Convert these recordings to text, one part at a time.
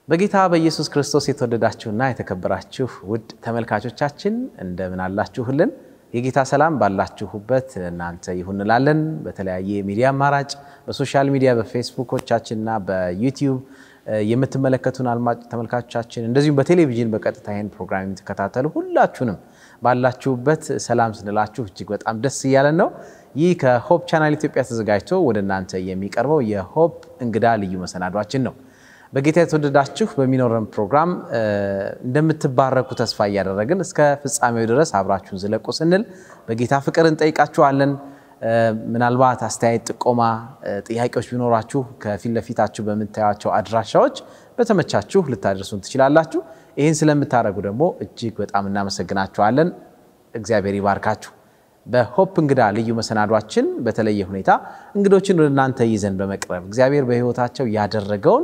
በጌታ በኢየሱስ ክርስቶስ የተወደዳችሁና የተከበራችሁ ውድ ተመልካቾቻችን እንደምን አላችሁልን? የጌታ ሰላም ባላችሁበት እናንተ ይሁን እንላለን። በተለያየ የሚዲያ አማራጭ በሶሻል ሚዲያ በፌስቡኮቻችንና በዩቲዩብ የምትመለከቱን አድማጭ ተመልካቾቻችን እንደዚሁም በቴሌቪዥን በቀጥታ ይህን ፕሮግራም የምትከታተሉ ሁላችሁንም ባላችሁበት ሰላም ስንላችሁ እጅግ በጣም ደስ እያለን ነው። ይህ ከሆፕ ቻናል ኢትዮጵያ ተዘጋጅቶ ወደ እናንተ የሚቀርበው የሆፕ እንግዳ ልዩ መሰናዷችን ነው። በጌታ የተወደዳችሁ በሚኖረን ፕሮግራም እንደምትባረኩ ተስፋ እያደረግን እስከ ፍጻሜው ድረስ አብራችሁን ዝለቁ ስንል በጌታ ፍቅር እንጠይቃችኋለን። ምናልባት አስተያየት፣ ጥቆማ፣ ጥያቄዎች ቢኖራችሁ ከፊት ለፊታችሁ በምታዩቸው አድራሻዎች በተመቻችሁ ልታደርሱን ትችላላችሁ። ይህን ስለምታደርጉ ደግሞ እጅግ በጣም እናመሰግናችኋለን። እግዚአብሔር ይባርካችሁ። በሆፕ እንግዳ ልዩ መሰናዷችን በተለየ ሁኔታ እንግዶችን ወደ እናንተ ይዘን በመቅረብ እግዚአብሔር በሕይወታቸው ያደረገውን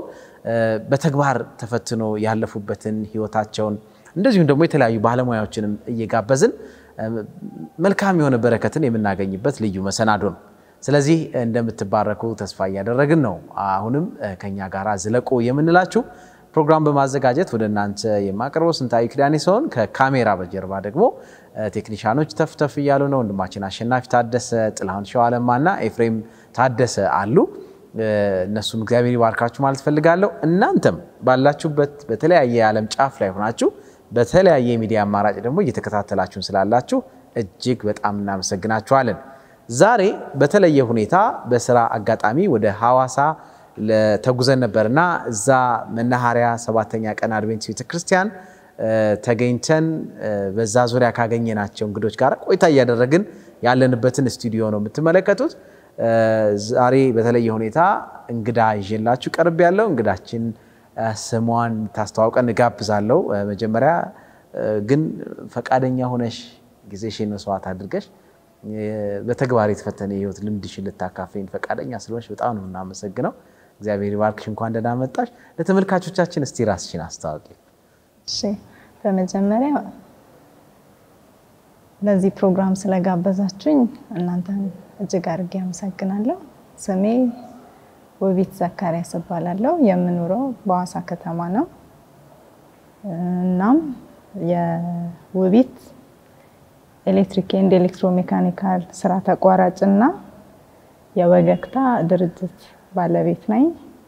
በተግባር ተፈትኖ ያለፉበትን ሕይወታቸውን እንደዚሁም ደግሞ የተለያዩ ባለሙያዎችንም እየጋበዝን መልካም የሆነ በረከትን የምናገኝበት ልዩ መሰናዶ ነው። ስለዚህ እንደምትባረኩ ተስፋ እያደረግን ነው። አሁንም ከኛ ጋር ዝለቁ የምንላችሁ ፕሮግራም በማዘጋጀት ወደ እናንተ የማቀርበው ስንታዊ ኪዳኔ ሲሆን ከካሜራ በጀርባ ደግሞ ቴክኒሻኖች ተፍተፍ እያሉ ነው። ወንድማችን አሸናፊ ታደሰ፣ ጥላሁን ሸዋለማና ኤፍሬም ታደሰ አሉ። እነሱን እግዚአብሔር ይባርካችሁ ማለት ፈልጋለሁ። እናንተም ባላችሁበት በተለያየ የዓለም ጫፍ ላይ ሆናችሁ በተለያየ የሚዲያ አማራጭ ደግሞ እየተከታተላችሁን ስላላችሁ እጅግ በጣም እናመሰግናችኋለን። ዛሬ በተለየ ሁኔታ በስራ አጋጣሚ ወደ ሐዋሳ ተጉዘን ነበርና እዛ መናኸሪያ ሰባተኛ ቀን አድቬንቲስት ቤተክርስቲያን ተገኝተን በዛ ዙሪያ ካገኘናቸው እንግዶች ጋር ቆይታ እያደረግን ያለንበትን ስቱዲዮ ነው የምትመለከቱት። ዛሬ በተለየ ሁኔታ እንግዳ ይዤላችሁ ቀርብ ያለው እንግዳችን ስሟን ታስተዋውቀን እጋብዛለሁ። መጀመሪያ ግን ፈቃደኛ ሆነሽ ጊዜሽን መስዋዕት አድርገሽ በተግባር የተፈተነ የህይወት ልምድሽን ልታካፍኝ ፈቃደኛ ስለሆንሽ በጣም ነው የምናመሰግነው። እግዚአብሔር ይባርክሽ። እንኳን ደህና መጣሽ። ለተመልካቾቻችን እስቲ ራስሽን አስተዋውቂ። እሺ፣ በመጀመሪያ ለዚህ ፕሮግራም ስለጋበዛችሁኝ እናንተን እጅግ አድርጌ አመሰግናለሁ። ስሜ ውቢት ዘካሪያስ እባላለሁ። የምኖረው በሐዋሳ ከተማ ነው። እናም የውቢት ኤሌክትሪክ ኤንድ ኤሌክትሮሜካኒካል ስራ ተቋራጭ እና የወገግታ ድርጅት ባለቤት ነኝ።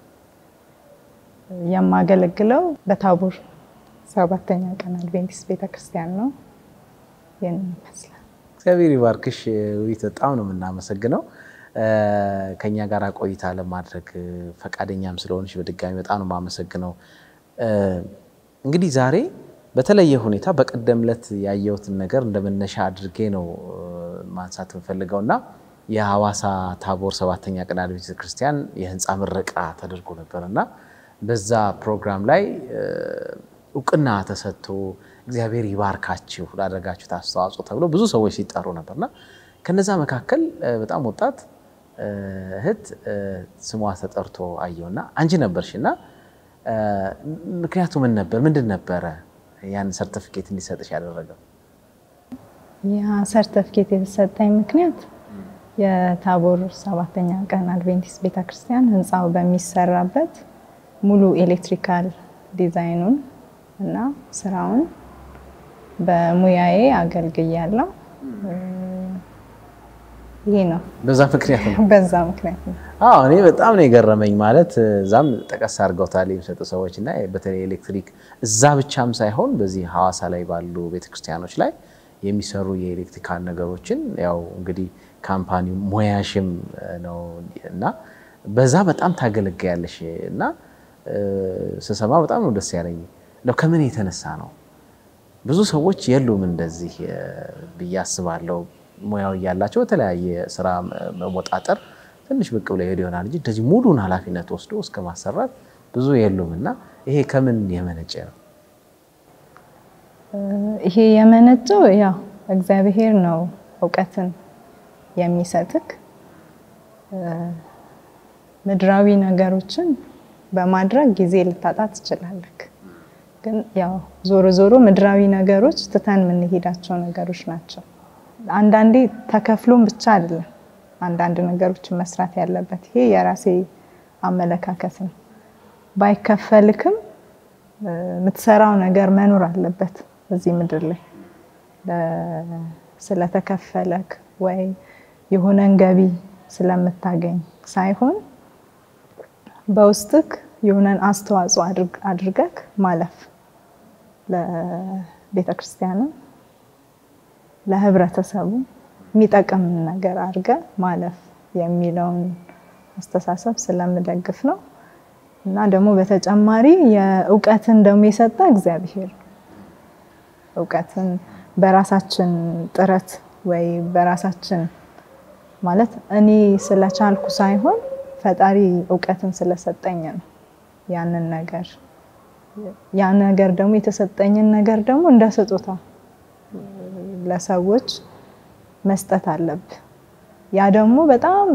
የማገለግለው በታቦር ሰባተኛ ቀን አድቬንቲስት ቤተክርስቲያን ነው። ይህን ይመስላል። እግዚአብሔር ይባርክሽ ውቢት፣ በጣም ነው የምናመሰግነው ከኛ ጋር ቆይታ ለማድረግ ፈቃደኛም ስለሆንሽ በድጋሚ በጣም ነው የማመሰግነው። እንግዲህ ዛሬ በተለየ ሁኔታ በቀደም ዕለት ያየሁትን ነገር እንደመነሻ አድርጌ ነው ማንሳት የምፈልገው እና የሐዋሳ ታቦር ሰባተኛ ቀን አድቬንቲስት ቤተክርስቲያን የህንፃ ምረቃ ተደርጎ ነበር እና በዛ ፕሮግራም ላይ እውቅና ተሰጥቶ እግዚአብሔር ይባርካችሁ ላደረጋችሁት አስተዋጽኦ ተብሎ ብዙ ሰዎች ሲጠሩ ነበርና ከነዛ መካከል በጣም ወጣት እህት ስሟ ተጠርቶ አየውና አንቺ ነበርሽ እና ምክንያቱ ምን ነበር? ምንድን ነበረ ያን ሰርተፊኬት እንዲሰጥሽ ያደረገው? ያ ሰርተፊኬት የተሰጠኝ ምክንያት የታቦር ሰባተኛ ቀን አድቬንቲስት ቤተክርስቲያን ህንፃው በሚሰራበት ሙሉ ኤሌክትሪካል ዲዛይኑን እና ስራውን በሙያዬ አገልግያለሁ። ይሄ ነው። በዛ ምክንያት ነው። በዛ ምክንያት ነው። አዎ እኔ በጣም ነው የገረመኝ። ማለት እዛም ጠቀስ አድርገውታል የሚሰጡ ሰዎች እና በተለይ ኤሌክትሪክ እዛ ብቻም ሳይሆን በዚህ ሐዋሳ ላይ ባሉ ቤተክርስቲያኖች ላይ የሚሰሩ የኤሌክትሪካል ነገሮችን ያው እንግዲህ ካምፓኒው ሙያሽም ነው እና በዛ በጣም ታገለግያለሽ እና ስሰማ በጣም ነው ደስ ያለኝ። ነው ከምን የተነሳ ነው? ብዙ ሰዎች የሉም እንደዚህ ብዬ አስባለሁ። ሙያው እያላቸው በተለያየ ስራ መወጣጠር ትንሽ ብቅ ብለው ሄዱ ይሆናል እንጂ እንደዚህ ሙሉን ኃላፊነት ወስዶ እስከ ማሰራት ብዙ የሉም እና ይሄ ከምን የመነጨ ነው? ይሄ የመነጨው ያው እግዚአብሔር ነው እውቀትን የሚሰጥክ ምድራዊ ነገሮችን በማድረግ ጊዜ ልታጣ ትችላለህ። ግን ያው ዞሮ ዞሮ ምድራዊ ነገሮች ትተን የምንሄዳቸው ነገሮች ናቸው። አንዳንዴ ተከፍሎም ብቻ አይደለም አንዳንድ ነገሮችን መስራት ያለበት። ይሄ የራሴ አመለካከት ነው። ባይከፈልክም የምትሰራው ነገር መኖር አለበት እዚህ ምድር ላይ ስለተከፈለክ ወይ የሆነን ገቢ ስለምታገኝ ሳይሆን በውስጥክ የሆነን አስተዋጽኦ አድርገክ ማለፍ ለቤተ ክርስቲያንም ለህብረተሰቡ የሚጠቅም ነገር አድርገ ማለፍ የሚለውን አስተሳሰብ ስለምደግፍ ነው እና ደግሞ በተጨማሪ የእውቀትን ደግሞ የሰጠ እግዚአብሔር እውቀትን በራሳችን ጥረት ወይ በራሳችን ማለት እኔ ስለቻልኩ ሳይሆን ፈጣሪ እውቀትን ስለሰጠኝ ነው ያንን ነገር ያ ነገር ደግሞ የተሰጠኝን ነገር ደግሞ እንደ ስጦታ ለሰዎች መስጠት አለብህ። ያ ደግሞ በጣም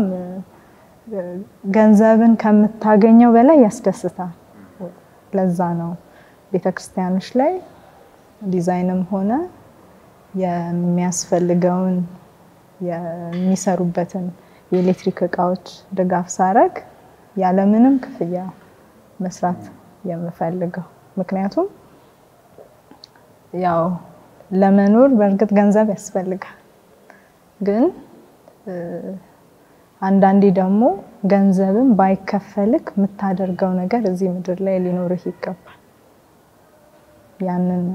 ገንዘብን ከምታገኘው በላይ ያስደስታል። ለዛ ነው ቤተክርስቲያኖች ላይ ዲዛይንም ሆነ የሚያስፈልገውን የሚሰሩበትን የኤሌክትሪክ እቃዎች ድጋፍ ሳረግ ያለምንም ክፍያ መስራት የምፈልገው ምክንያቱም ያው ለመኖር በእርግጥ ገንዘብ ያስፈልጋል። ግን አንዳንዴ ደግሞ ገንዘብን ባይከፈልክ የምታደርገው ነገር እዚህ ምድር ላይ ሊኖርህ ይገባል። ያንን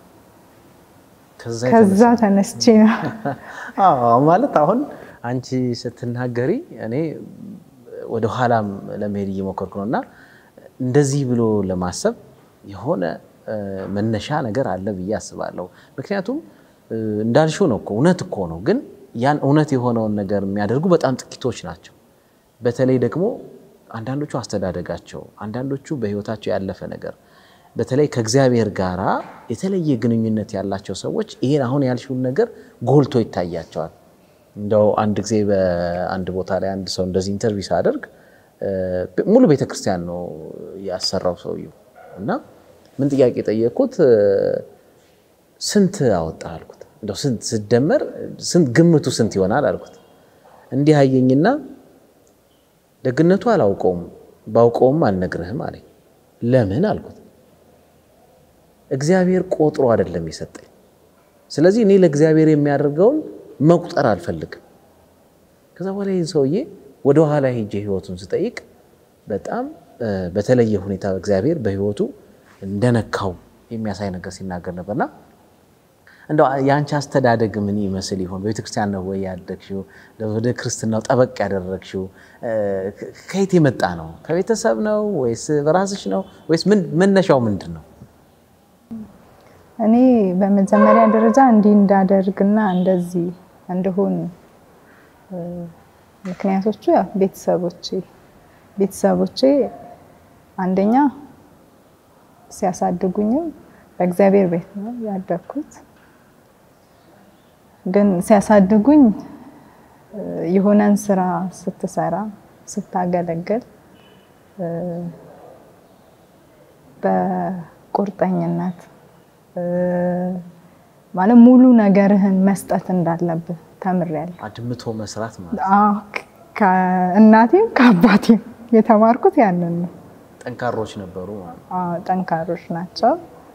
ከዛ ተነስቼ ነው ማለት አሁን አንቺ ስትናገሪ እኔ ወደ ኋላም ለመሄድ እየሞከርኩ ነው እና እንደዚህ ብሎ ለማሰብ የሆነ መነሻ ነገር አለ ብዬ አስባለሁ። ምክንያቱም እንዳልሽው ነው እኮ እውነት እኮ ነው። ግን ያን እውነት የሆነውን ነገር የሚያደርጉ በጣም ጥቂቶች ናቸው። በተለይ ደግሞ አንዳንዶቹ አስተዳደጋቸው፣ አንዳንዶቹ በሕይወታቸው ያለፈ ነገር በተለይ ከእግዚአብሔር ጋራ የተለየ ግንኙነት ያላቸው ሰዎች ይሄን አሁን ያልሽውን ነገር ጎልቶ ይታያቸዋል። እንደው አንድ ጊዜ በአንድ ቦታ ላይ አንድ ሰው እንደዚህ ኢንተርቪው ሳደርግ ሙሉ ቤተክርስቲያን ነው ያሰራው ሰውየው እና ምን ጥያቄ ጠየቅኩት፣ ስንት አወጣ አልኩት። እንደው ስንት ስደመር ስንት ግምቱ ስንት ይሆናል አልኩት። እንዲህ አየኝና ደግነቱ አላውቀውም ባውቀውም አልነግርህም አለኝ። ለምን አልኩት። እግዚአብሔር ቆጥሮ አይደለም የሰጠኝ። ስለዚህ እኔ ለእግዚአብሔር የሚያደርገውን መቁጠር አልፈልግም። ከዛ በኋላ ይህን ሰውዬ ወደ ኋላ ሄጄ ህይወቱን ስጠይቅ በጣም በተለየ ሁኔታ እግዚአብሔር በህይወቱ እንደነካው የሚያሳይ ነገር ሲናገር ነበርና እንደው የአንቺ አስተዳደግ ምን ይመስል ይሆን? በቤተክርስቲያን ነው ወይ ያደግሽው? ወደ ክርስትናው ጠበቅ ያደረግሽው ከየት የመጣ ነው? ከቤተሰብ ነው ወይስ በራስሽ ነው ወይስ መነሻው ምንድን ነው? እኔ በመጀመሪያ ደረጃ እንዲህ እንዳደርግና እንደዚህ እንድሆን ምክንያቶቹ ያው ቤተሰቦቼ ቤተሰቦቼ አንደኛ ሲያሳድጉኝም በእግዚአብሔር ቤት ነው ያደግኩት። ግን ሲያሳድጉኝ የሆነን ስራ ስትሰራ ስታገለግል በቁርጠኝነት ማለት ሙሉ ነገርህን መስጠት እንዳለብህ ተምሬያለሁ። አድምቶ መስራት ማለት ከእናቴም ከአባቴም የተማርኩት ያንን ነው። ጠንካሮች ነበሩ ማለት አዎ ጠንካሮች ናቸው።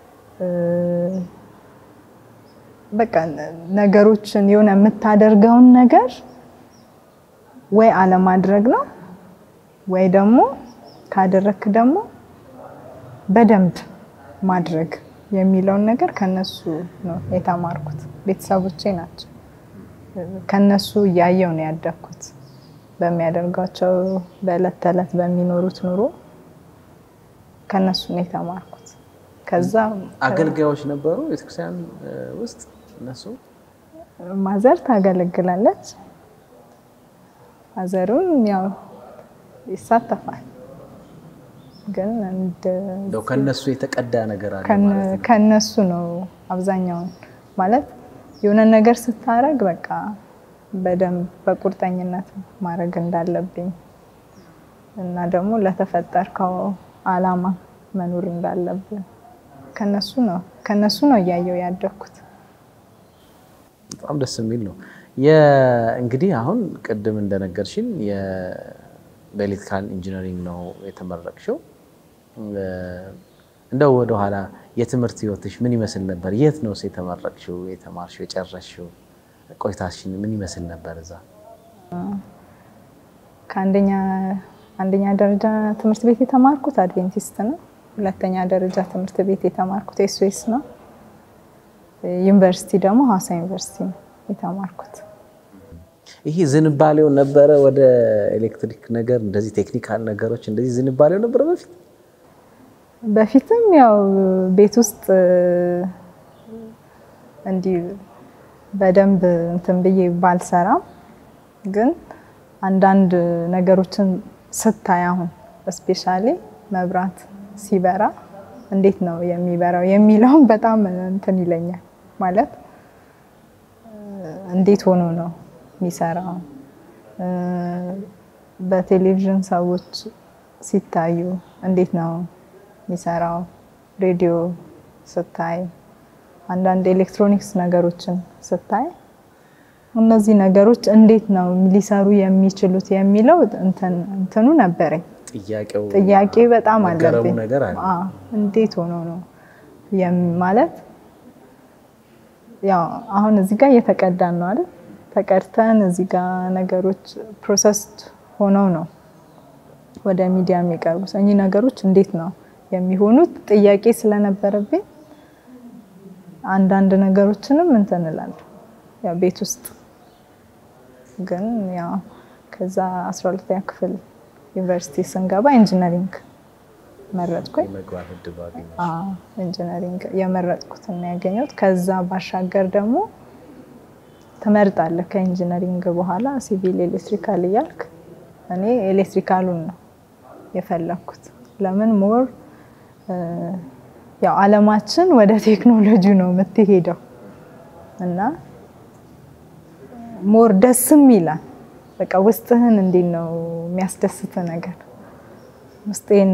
በቃ ነገሮችን የሆነ የምታደርገውን ነገር ወይ አለማድረግ ነው ወይ ደግሞ ካደረክ ደግሞ በደንብ ማድረግ የሚለውን ነገር ከነሱ ነው የተማርኩት። ቤተሰቦቼ ናቸው። ከነሱ እያየው ነው ያደግኩት። በሚያደርጓቸው በዕለት ተዕለት በሚኖሩት ኑሮ ከነሱ ነው የተማርኩት። ከዛ አገልጋዮች ነበሩ ቤተክርስቲያን ውስጥ እነሱ ማዘር ታገለግላለች። ማዘሩን ያው ይሳተፋል ግን እንደው ከነሱ የተቀዳ ነገር አለ ከነሱ ነው አብዛኛውን ማለት የሆነ ነገር ስታረግ በቃ በደንብ በቁርጠኝነት ማድረግ እንዳለብኝ እና ደግሞ ለተፈጠርከው አላማ መኖር እንዳለብን ከነሱ ነው ከነሱ ነው እያየው ያደግኩት። በጣም ደስ የሚል ነው። እንግዲህ አሁን ቅድም እንደነገርሽን በኤሌክትሪካል ኢንጂነሪንግ ነው የተመረቅሽው። እንደው ወደኋላ የትምህርት ህይወትሽ ምን ይመስል ነበር? የት ነው የተመረቅሽው? የተማርሽው? የጨረስሽው? ቆይታሽን ምን ይመስል ነበር እዛ? ከአንደኛ አንደኛ ደረጃ ትምህርት ቤት የተማርኩት አድቬንቲስት ነው። ሁለተኛ ደረጃ ትምህርት ቤት የተማርኩት ኤስዌስ ነው። ዩኒቨርሲቲ ደግሞ ሀዋሳ ዩኒቨርሲቲ ነው የተማርኩት። ይሄ ዝንባሌው ነበረ ወደ ኤሌክትሪክ ነገር እንደዚህ ቴክኒካል ነገሮች እንደዚህ ዝንባሌው ነበረ በፊት በፊትም ያው ቤት ውስጥ እንዲህ በደንብ እንትን ብዬ ባልሰራም ግን አንዳንድ ነገሮችን ስታይ አሁን እስፔሻሊ መብራት ሲበራ እንዴት ነው የሚበራው የሚለውን በጣም እንትን ይለኛል። ማለት እንዴት ሆኖ ነው የሚሰራው? በቴሌቪዥን ሰዎች ሲታዩ እንዴት ነው የሚሰራው? ሬዲዮ ስታይ፣ አንዳንድ ኤሌክትሮኒክስ ነገሮችን ስታይ እነዚህ ነገሮች እንዴት ነው ሊሰሩ የሚችሉት የሚለው እንትኑ ነበረኝ። ጥያቄው ጥያቄ በጣም መገረሙ አለብኝ። ነገር አለ። አዎ፣ እንዴት ሆኖ ነው የም- ማለት ያው አሁን እዚህ ጋር እየተቀዳን ነው አይደል? ተቀድተን እዚህ ጋር ነገሮች ፕሮሰስድ ሆነው ነው ወደ ሚዲያ የሚቀርቡት። እኚህ ነገሮች እንዴት ነው የሚሆኑት ጥያቄ ስለነበረብኝ አንዳንድ ነገሮችንም እንትን እላለሁ ያው ቤት ውስጥ ግን ያው ከዛ 12ኛ ክፍል ዩኒቨርሲቲ ስንገባ ኢንጂነሪንግ መረጥኩኝ። የመግባት እድሉ አገኘሽ? አዎ ኢንጂነሪንግ የመረጥኩትን ነው ያገኘሁት። ከዛ ባሻገር ደግሞ ትመርጣለህ ከኢንጂነሪንግ በኋላ ሲቪል ኤሌክትሪካል እያልክ እኔ ኤሌክትሪካሉን ነው የፈለኩት። ለምን ሞር ያው አለማችን ወደ ቴክኖሎጂ ነው የምትሄደው እና ሞር ደስም ይላል። በቃ ውስጥህን እንዴት ነው የሚያስደስት ነገር ውስጤን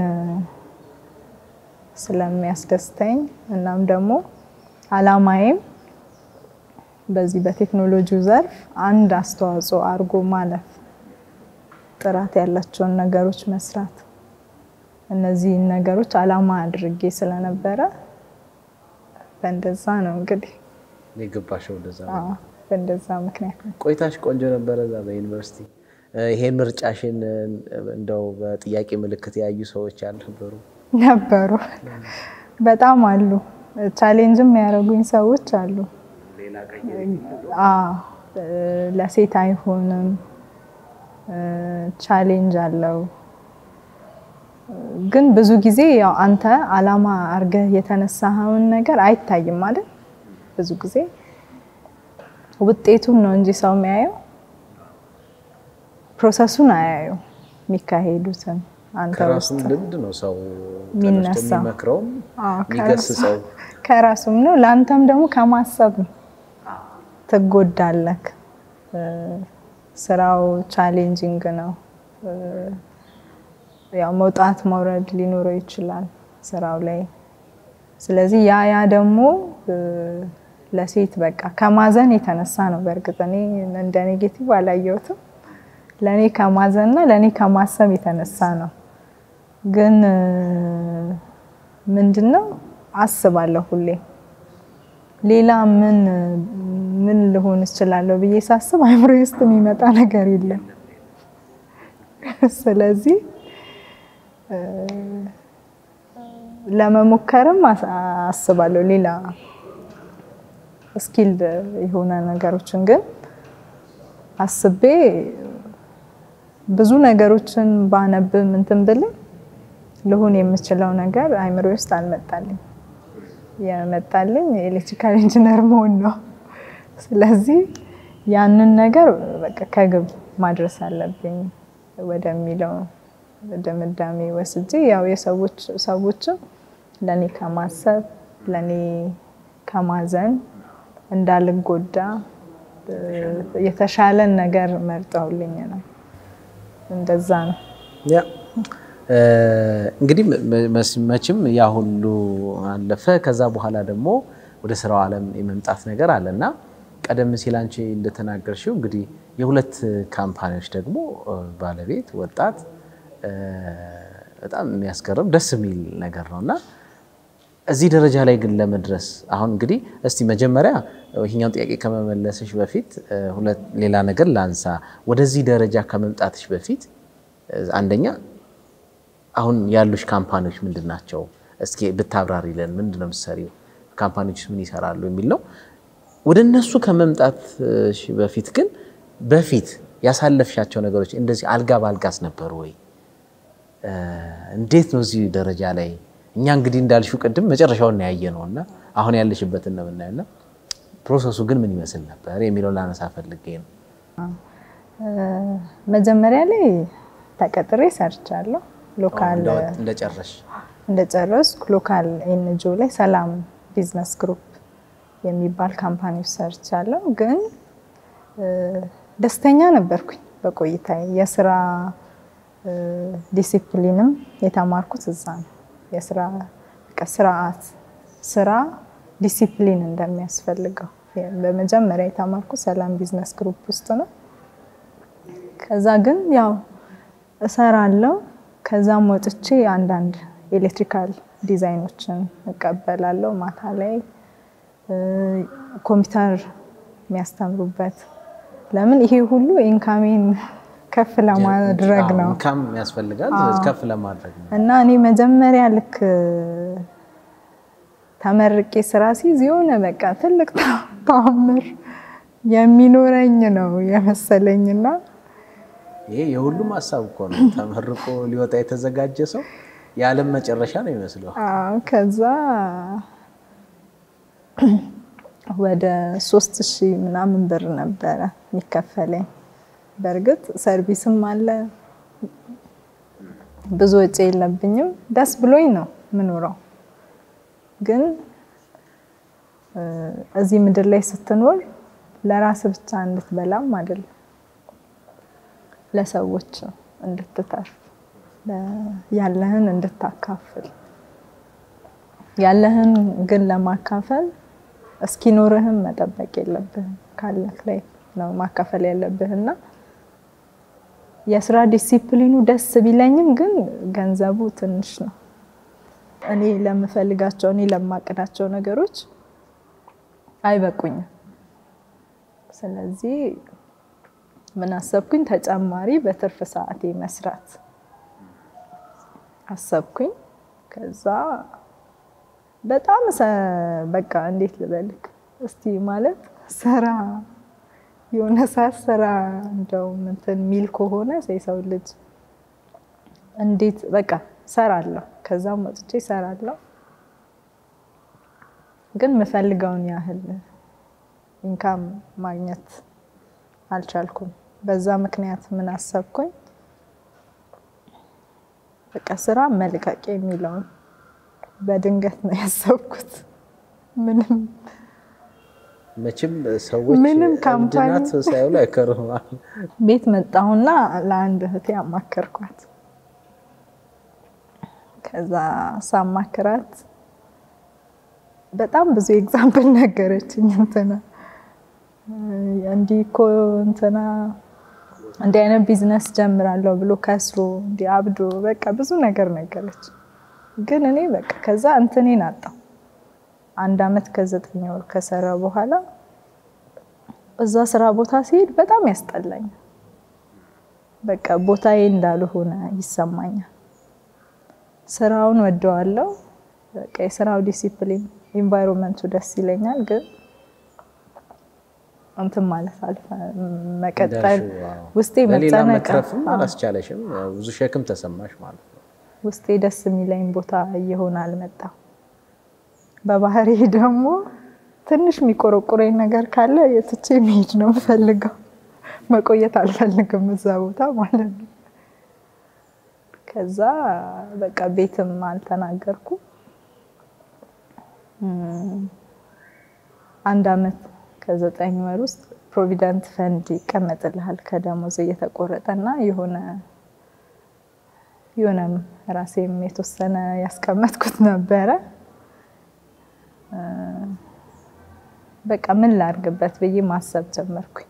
ስለሚያስደስተኝ እናም ደግሞ አላማዬም በዚህ በቴክኖሎጂው ዘርፍ አንድ አስተዋጽኦ አድርጎ ማለፍ፣ ጥራት ያላቸውን ነገሮች መስራት፣ እነዚህን ነገሮች አላማ አድርጌ ስለነበረ በእንደዛ ነው እንግዲህ የገባሽው ወደዛ ነው። አዎ፣ በእንደዛ ምክንያት ነው። ቆይታሽ ቆንጆ ነበረ እዛ በዩኒቨርሲቲ። ይሄን ምርጫሽን እንደው በጥያቄ ምልክት ያዩ ሰዎች አልነበሩ? ነበሩ በጣም አሉ። ቻሌንጅም ያደረጉኝ ሰዎች አሉ። አዎ ለሴት አይሆንም፣ ቻሌንጅ አለው። ግን ብዙ ጊዜ ያው አንተ አላማ አርገህ የተነሳኸውን ነገር አይታይም ማለት ብዙ ጊዜ ውጤቱን ነው እንጂ ሰው የሚያየው ፕሮሰሱን አያየው የሚካሄዱትን አንተ ከራሱም ውስጥ ልምድ ነው ሰው የሚነሳው። ተነስቶ የሚመክረውም አዎ፣ የሚገስጸው። ከራሱም ነው ለአንተም ደግሞ ከማሰብ ነው። ትጎዳለክ። ስራው ቻሌንጂንግ ነው። ያው መውጣት መውረድ ሊኖረው ይችላል ስራው ላይ። ስለዚህ ያ ያ ደግሞ ለሴት በቃ ከማዘን የተነሳ ነው። በእርግጥ እኔ እንደ ኔጌቲቭ አላየሁትም። ለእኔ ከማዘንና ለእኔ ከማሰብ የተነሳ ነው። ግን ምንድን ነው አስባለሁ ሁሌ ሌላ ምን ምን ልሆን እችላለሁ ብዬ ሳስብ አይምሮ ውስጥ የሚመጣ ነገር የለም። ስለዚህ ለመሞከርም አስ- አስባለሁ ሌላ ስኪልድ የሆነ ነገሮችን ግን አስቤ ብዙ ነገሮችን ባነብም እንትን ብልም ልሆን የምችለው ነገር አይምሮ ውስጥ አልመጣልኝ። የመጣልኝ የኤሌክትሪካል ኢንጂነር መሆን ነው። ስለዚህ ያንን ነገር በቃ ከግብ ማድረስ አለብኝ ወደሚለው ድምዳሜ ወስጄ ያው የሰዎች ሰዎችም ለእኔ ከማሰብ ለእኔ ከማዘን እንዳልጎዳ የተሻለን ነገር መርጠውልኝ ነው። እንደዛ ነው። ያ እንግዲህ መ- መቼም ያ ሁሉ አለፈ። ከዛ በኋላ ደግሞ ወደ ስራው ዓለም የመምጣት ነገር አለ እና ቀደም ሲል አንቺ እንደተናገርሽው እንግዲህ የሁለት ካምፓኒዎች ደግሞ ባለቤት ወጣት በጣም የሚያስገርም ደስ የሚል ነገር ነው እና እዚህ ደረጃ ላይ ግን ለመድረስ አሁን እንግዲህ እስቲ መጀመሪያ ይህኛውን ጥያቄ ከመመለስሽ በፊት ሌላ ነገር ላንሳ። ወደዚህ ደረጃ ከመምጣትሽ በፊት አንደኛ አሁን ያሉሽ ካምፓኒዎች ምንድን ናቸው? እስኪ ብታብራሪልን። ምንድን ነው የምትሰሪው? ካምፓኒዎች ምን ይሰራሉ የሚል ነው። ወደ እነሱ ከመምጣትሽ በፊት ግን በፊት ያሳለፍሻቸው ነገሮች እንደዚህ አልጋ በአልጋስ ነበሩ ወይ? እንዴት ነው እዚህ ደረጃ ላይ እኛ እንግዲህ እንዳልሽው ቅድም መጨረሻውን ያየ ነው እና አሁን ያለሽበትን ነው የምናየው እና ፕሮሰሱ ግን ምን ይመስል ነበር የሚለውን ላነሳ ፈልጌ ነው። መጀመሪያ ላይ ተቀጥሬ ሰርቻለሁ። ሎካል እንደጨረሽ እንደጨረስኩ ሎካል ኤንጂኦ ላይ ሰላም ቢዝነስ ግሩፕ የሚባል ካምፓኒ ውስጥ ሰርቻለሁ። ግን ደስተኛ ነበርኩኝ በቆይታዬ። የስራ ዲሲፕሊንም የተማርኩት እዛ ነው። የስራ ስርዓት ስራ ዲሲፕሊን እንደሚያስፈልገው በመጀመሪያ የተማርኩት ሰላም ቢዝነስ ግሩፕ ውስጥ ነው። ከዛ ግን ያው እሰራለሁ። ከዛም ወጥቼ አንዳንድ ኤሌክትሪካል ዲዛይኖችን እቀበላለሁ። ማታ ላይ ኮምፒውተር የሚያስተምሩበት ለምን ይሄ ሁሉ ኢንካሜን ከፍ ለማድረግ ነው ኢንካም ያስፈልጋል ከፍ ለማድረግ ነው። እና እኔ መጀመሪያ ልክ ተመርቄ ስራ ሲይዝ የሆነ በቃ ትልቅ ተአምር የሚኖረኝ ነው የመሰለኝና ይሄ የሁሉም ሀሳብ እኮ ነው። ተመርቆ ሊወጣ የተዘጋጀ ሰው የዓለም መጨረሻ ነው ይመስለው። ከዛ ወደ ሶስት ሺህ ምናምን ብር ነበረ የሚከፈለኝ። በእርግጥ ሰርቪስም አለ፣ ብዙ ወጪ የለብኝም። ደስ ብሎኝ ነው ምኖረው። ግን እዚህ ምድር ላይ ስትኖር ለራስ ብቻ እንድትበላም አይደለም ለሰዎች እንድትተርፍ ያለህን እንድታካፍል ያለህን ግን ለማካፈል እስኪኖርህም መጠበቅ የለብህም ካለህ ላይ ነው ማካፈል ያለብህና የስራ ዲሲፕሊኑ ደስ ቢለኝም ግን ገንዘቡ ትንሽ ነው። እኔ ለምፈልጋቸው እኔ ለማቅዳቸው ነገሮች አይበቁኝም። ስለዚህ ምን አሰብኩኝ? ተጨማሪ በትርፍ ሰዓቴ መስራት አሰብኩኝ። ከዛ በጣም በቃ እንዴት ልበልክ እስቲ ማለት ስራ የሆነ ሰዓት ስራ እንደው እንትን ሚል ከሆነ የሰው ልጅ እንዴት በቃ ሰራለሁ። ከዛም ወጥቼ ሰራለሁ፣ ግን የምፈልገውን ያህል ኢንካም ማግኘት አልቻልኩም። በዛ ምክንያት ምን አሰብኩኝ? በቃ ስራ መልቀቅ የሚለውን በድንገት ነው ያሰብኩት። ምንም መቼም ሰዎች ምንም ካምፓኒ እብድ ናት ሳይሉ አይከርም። ቤት መጣሁና ለአንድ እህቴ አማከርኳት። ከዛ ሳማክራት በጣም ብዙ ኤግዛምፕል ነገረችኝ። እንትና እንዲህ እኮ እንትና እንዲህ አይነት ቢዝነስ ጀምራለሁ ብሎ ከስሮ እንዲህ አብዶ በቃ ብዙ ነገር ነገረች። ግን እኔ በቃ ከዛ እንትኔን አጣው። አንድ አመት ከዘጠኝ ወር ከሰራ በኋላ እዛ ስራ ቦታ ሲሄድ በጣም ያስጠላኛል። በቃ ቦታዬ እንዳልሆነ ይሰማኛል። ስራውን ወደዋለሁ። በቃ የስራው ዲሲፕሊን ኢንቫይሮንመንቱ ደስ ይለኛል። ግን እንትን ማለት አልፈ መቀጠል ውስጤ በሌላ መጨነቅ መትረፍም አላስቻለሽም። ብዙ ሸክም ተሰማሽ ማለት ነው። ውስጤ ደስ የሚለኝ ቦታ እየሆነ አልመጣም። በባህሪ ደግሞ ትንሽ የሚቆረቁረኝ ነገር ካለ የትቼ መሄድ ነው የምፈልገው። መቆየት አልፈልግም እዛ ቦታ ማለት ነው። ከዛ በቃ ቤትም አልተናገርኩ። አንድ አመት ከዘጠኝ ወር ውስጥ ፕሮቪደንት ፈንድ ይቀመጥልሃል ከደሞዝ እየተቆረጠ እና የሆነ የሆነም ራሴም የተወሰነ ያስቀመጥኩት ነበረ። በቃ ምን ላድርግበት ብዬ ማሰብ ጀመርኩኝ።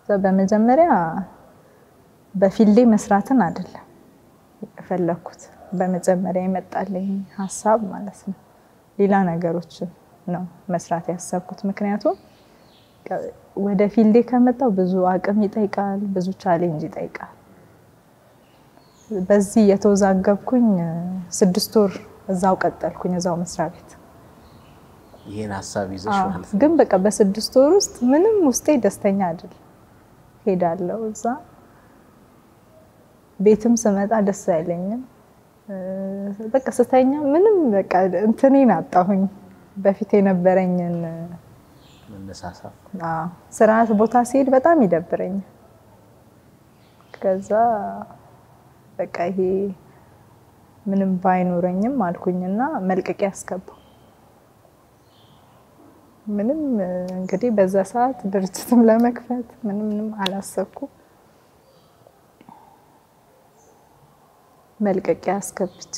በመጀመሪያ በፊልዴ መስራትን አይደለም የፈለኩት በመጀመሪያ የመጣልኝ ሀሳብ ማለት ነው። ሌላ ነገሮችን ነው መስራት ያሰብኩት። ምክንያቱም ወደ ፊልዴ ከመጣው ብዙ አቅም ይጠይቃል፣ ብዙ ቻሌንጅ ይጠይቃል። በዚህ የተወዛገብኩኝ ስድስት ወር እዛው ቀጠልኩኝ፣ እዛው መስሪያ ቤት ይህን ሀሳብ ይዘሽ ማለት ነው። ግን በቃ በስድስት ወር ውስጥ ምንም ውስጤ ደስተኛ አይደል። ሄዳለሁ እዛ ቤትም ስመጣ ደስ አይለኝም። በቃ ስተኛ ምንም በቃ እንትኔን አጣሁኝ። በፊት የነበረኝን መነሳሳት አዎ፣ ስርዓት ቦታ ሲሄድ በጣም ይደብረኛል። ከዛ በቃ ይሄ ምንም ባይኖረኝም አልኩኝና መልቀቂያ አስገባው። ምንም እንግዲህ በዛ ሰዓት ድርጅትም ለመክፈት ምንም ምንም አላሰብኩም። መልቀቂያ አስገብቼ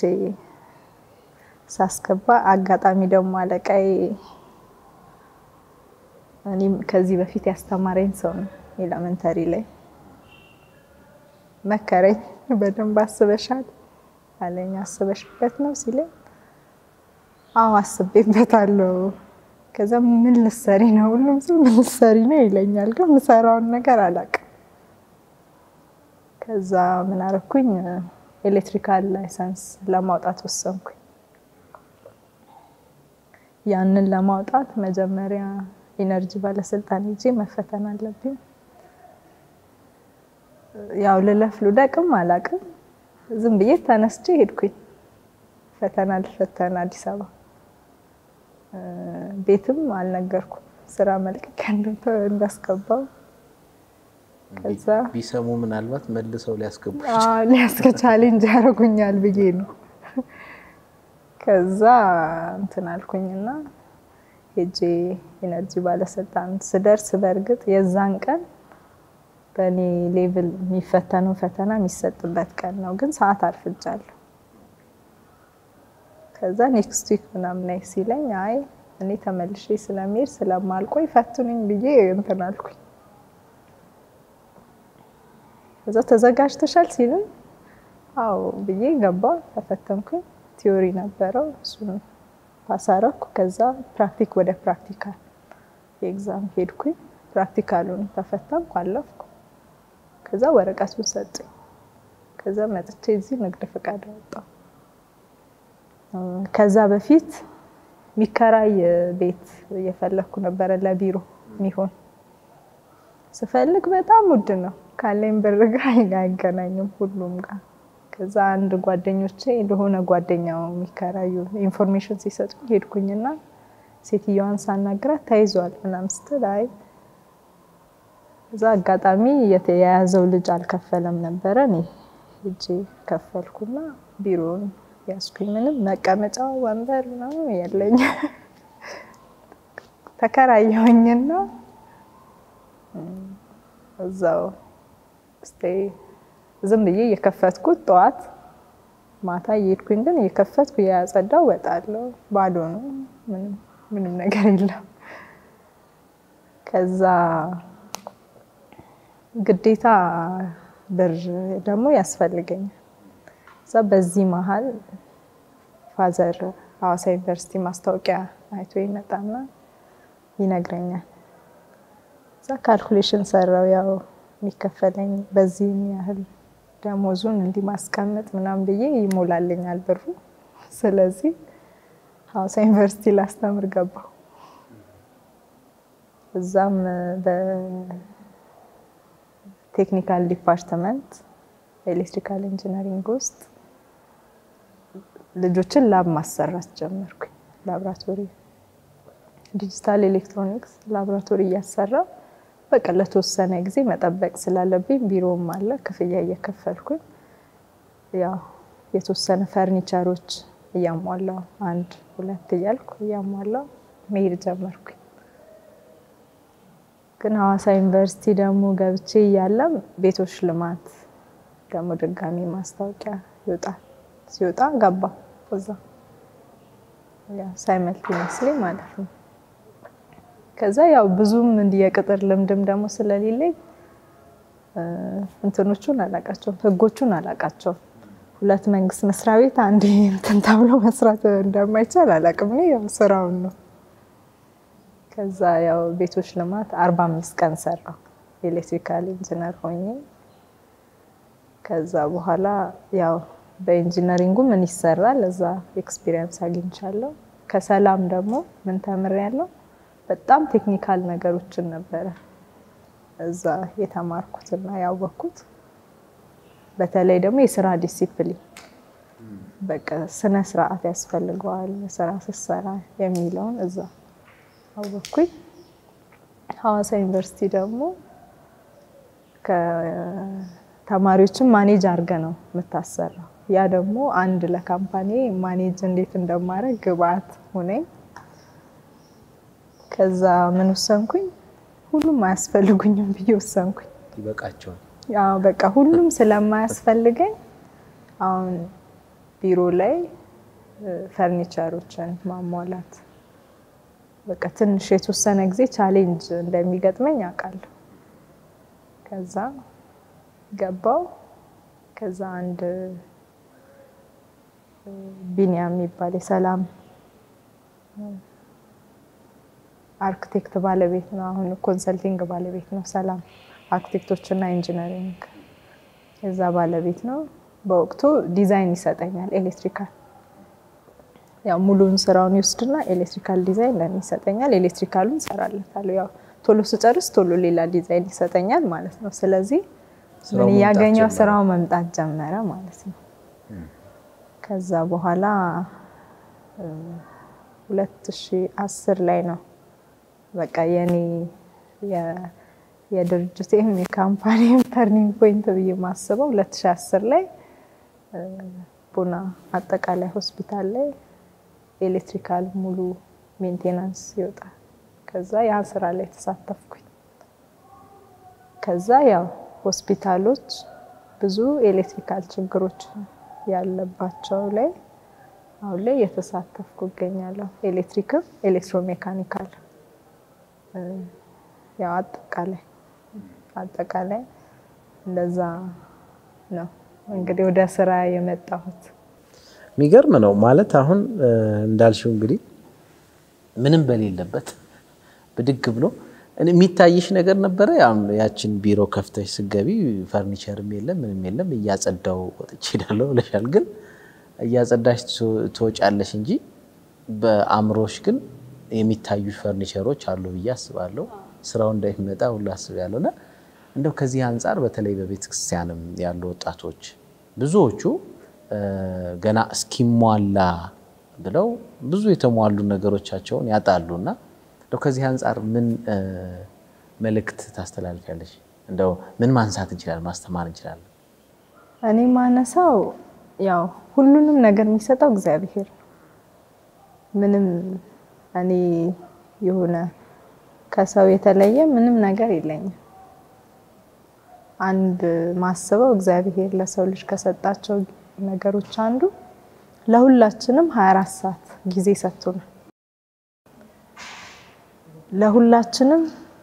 ሳስገባ አጋጣሚ ደግሞ አለቃዬ እኔም ከዚህ በፊት ያስተማረኝ ሰው ነው። ኤሌመንተሪ ላይ መከረኝ። በደንብ አስበሻል አለኝ። አስበሽበት ነው ሲለኝ፣ አዎ አስቤበታለሁ። ከዛ ምን ልሰሪ ነው? ሁሉም ሰው ምን ልሰሪ ነው ይለኛል፣ ግን የምሰራውን ነገር አላውቅም። ከዛ ምን አደረኩኝ? ኤሌክትሪካል ላይሰንስ ለማውጣት ወሰንኩኝ። ያንን ለማውጣት መጀመሪያ ኢነርጂ ባለስልጣን ሄጄ መፈተን አለብኝ። ያው ልለፍ ልውደቅም አላውቅም። ዝም ብዬ ተነስቼ ሄድኩኝ። ፈተና ልፈተን አዲስ አበባ። ቤትም አልነገርኩም ስራ መልቀቂያ እንዳስገባው። ከዛ ቢሰሙ ምናልባት መልሰው ሊያስገቡ ሊያስከ ቻሌንጅ ያደርጉኛል ብዬ ነው። ከዛ እንትን አልኩኝና ሄጄ ኢነርጂ ባለስልጣን ስደርስ በእርግጥ የዛን ቀን በእኔ ሌቭል የሚፈተነው ፈተና የሚሰጥበት ቀን ነው፣ ግን ሰዓት አርፍጃለሁ። ከዛ ኔክስት ዊክ ምናምን ላይ ሲለኝ አይ እኔ ተመልሼ ስለሚሄድ ስለማልቆይ ፈትኑኝ ብዬ እንትን አልኩኝ። ከዛ ተዘጋጅተሻል ሲሉኝ አዎ ብዬ ገባሁ፣ ተፈተንኩኝ። ቲዮሪ ነበረው እሱን ፓሳረኩ። ከዛ ፕራክቲክ ወደ ፕራክቲካል የኤግዛም ሄድኩኝ። ፕራክቲካሉን ተፈተንኩ፣ አለፍኩ። ከዛ ወረቀቱን ሰጡኝ። ከዛ መጥቼ እዚህ ንግድ ፈቃድ አወጣሁ። ከዛ በፊት የሚከራይ ቤት እየፈለግኩ ነበረ ለቢሮ የሚሆን ስፈልግ በጣም ውድ ነው። ካለኝ ብር ጋር አይገናኝም ሁሉም ጋር። ከዛ አንድ ጓደኞቼ ለሆነ ጓደኛው የሚከራዩ ኢንፎርሜሽን ሲሰጡኝ ሄድኩኝና ሴትዮዋን ሳናግራት ተይዟል ምናምን ስትል አይ እዛ አጋጣሚ የያዘው ልጅ አልከፈለም ነበረ። እኔ ሂጄ ከፈልኩና ቢሮውን ያስኩኝ። ምንም መቀመጫ ወንበር ምናምን የለኝ። ተከራየሁኝና እዛው ስቴ ዝም ብዬ እየከፈትኩት ጠዋት ማታ እየሄድኩኝ ግን እየከፈትኩ እያጸዳው እወጣለሁ። ባዶ ነው፣ ምንም ነገር የለም። ከዛ ግዴታ ብር ደግሞ ያስፈልገኛል። እዛ በዚህ መሀል ፋዘር ሐዋሳ ዩኒቨርሲቲ ማስታወቂያ አይቶ ይመጣና ይነግረኛል። እዛ ካልኩሌሽን ሰራው ያው የሚከፈለኝ በዚህም ያህል ደሞዙን እንዲህ ማስቀመጥ ምናምን ብዬ ይሞላልኛል ብሩ። ስለዚህ ሐዋሳ ዩኒቨርሲቲ ላስተምር ገባሁ። እዛም በቴክኒካል ዲፓርትመንት ኤሌክትሪካል ኢንጂነሪንግ ውስጥ ልጆችን ላብ ማሰራት ጀመርኩኝ። ላብራቶሪ ዲጂታል ኤሌክትሮኒክስ ላብራቶሪ እያሰራ በቃ ለተወሰነ ጊዜ መጠበቅ ስላለብኝ ቢሮም አለ ክፍያ እየከፈልኩኝ ያው የተወሰነ ፈርኒቸሮች እያሟላው አንድ ሁለት እያልኩ እያሟላው መሄድ ጀመርኩኝ። ግን ሐዋሳ ዩኒቨርሲቲ ደግሞ ገብቼ እያለም ቤቶች ልማት ደግሞ ድጋሚ ማስታወቂያ ይወጣል። ሲወጣ ገባ እዛ ሳይመልቲነስሊ ማለት ነው። ከዛ ያው ብዙም እንዲህ የቅጥር ልምድም ደግሞ ስለሌለኝ እንትኖቹን አላቃቸውም፣ ህጎቹን አላቃቸውም። ሁለት መንግስት መስሪያ ቤት አንድ እንትን ተብሎ መስራት እንደማይቻል አላውቅም። እኔ ያው ስራውን ነው። ከዛ ያው ቤቶች ልማት አርባ አምስት ቀን ሰራው ኤሌክትሪካል ኢንጂነር ሆኜ ከዛ በኋላ ያው በኢንጂነሪንጉ ምን ይሰራል እዛ ኤክስፒሪየንስ አግኝቻለሁ። ከሰላም ደግሞ ምን ተምሬያለሁ? በጣም ቴክኒካል ነገሮችን ነበረ እዛ የተማርኩትና ያወቅኩት። በተለይ ደግሞ የስራ ዲሲፕሊን በቃ ስነ ስርዓት ያስፈልገዋል ስራ ስትሰራ የሚለውን እዛ አወቅኩኝ። ሐዋሳ ዩኒቨርሲቲ ደግሞ ከተማሪዎችን ማኔጅ አድርገ ነው የምታሰራው። ያ ደግሞ አንድ ለካምፓኒ ማኔጅ እንዴት እንደማድረግ ግብአት ሆነኝ። ከዛ ምን ወሰንኩኝ? ሁሉም አያስፈልጉኝም ብዬ ወሰንኩኝ። ይበቃቸዋል። ያው በቃ ሁሉም ስለማያስፈልገኝ አሁን ቢሮ ላይ ፈርኒቸሮችን ማሟላት በቃ ትንሽ የተወሰነ ጊዜ ቻሌንጅ እንደሚገጥመኝ አውቃለሁ። ከዛ ገባው። ከዛ አንድ ቢኒያም የሚባል የሰላም አርክቴክት ባለቤት ነው። አሁን ኮንሰልቲንግ ባለቤት ነው። ሰላም አርክቴክቶች እና ኢንጂነሪንግ የዛ ባለቤት ነው። በወቅቱ ዲዛይን ይሰጠኛል ኤሌክትሪካል ያው ሙሉውን ስራውን ይወስድና ኤሌክትሪካል ዲዛይን ለኔ ይሰጠኛል። ኤሌክትሪካሉን እሰራለታለሁ። ያው ቶሎ ስጨርስ ቶሎ ሌላ ዲዛይን ይሰጠኛል ማለት ነው። ስለዚህ ምን እያገኘው ስራው መምጣት ጀመረ ማለት ነው። ከዛ በኋላ ሁለት ሺህ አስር ላይ ነው በቃ የኔ የድርጅቴም የካምፓኒም ተርኒንግ ፖይንት ብዬ ማስበው 2010 ላይ ቡና አጠቃላይ ሆስፒታል ላይ ኤሌክትሪካል ሙሉ ሜንቴናንስ ይወጣል። ከዛ ያ ስራ ላይ ተሳተፍኩኝ። ከዛ ያው ሆስፒታሎች ብዙ ኤሌክትሪካል ችግሮች ያለባቸው ላይ አሁን ላይ እየተሳተፍኩ እገኛለሁ። ኤሌክትሪክም ኤሌክትሮሜካኒካል ያው አጠቃላይ አጠቃላይ እንደዛ ነው እንግዲህ ወደ ስራ የመጣሁት። የሚገርም ነው ማለት አሁን እንዳልሽው እንግዲህ ምንም በሌለበት ብድግ ብሎ የሚታይሽ ነገር ነበረ። ያችን ቢሮ ከፍተሽ ስገቢ ፈርኒቸርም የለም ምንም የለም እያጸዳው ወጥቼ ሄዳለሁ ብለሻል። ግን እያጸዳሽ ትወጫለሽ እንጂ በአእምሮሽ ግን የሚታዩ ፈርኒቸሮች አሉ ብዬ አስባለሁ። ስራው እንደሚመጣ ሁሉ አስባለሁ። እና እንደው ከዚህ አንጻር በተለይ በቤተክርስቲያንም ያሉ ወጣቶች ብዙዎቹ ገና እስኪሟላ ብለው ብዙ የተሟሉ ነገሮቻቸውን ያጣሉ እና እንደው ከዚህ አንጻር ምን መልእክት ታስተላልፊያለሽ? እንደው ምን ማንሳት እንችላለን? ማስተማር እንችላለን? እኔ ማነሳው ያው ሁሉንም ነገር የሚሰጠው እግዚአብሔር ነው። ምንም እኔ የሆነ ከሰው የተለየ ምንም ነገር የለኝም። አንድ ማስበው እግዚአብሔር ለሰው ልጅ ከሰጣቸው ነገሮች አንዱ ለሁላችንም 24 ሰዓት ጊዜ ሰጥቶናል። ለሁላችንም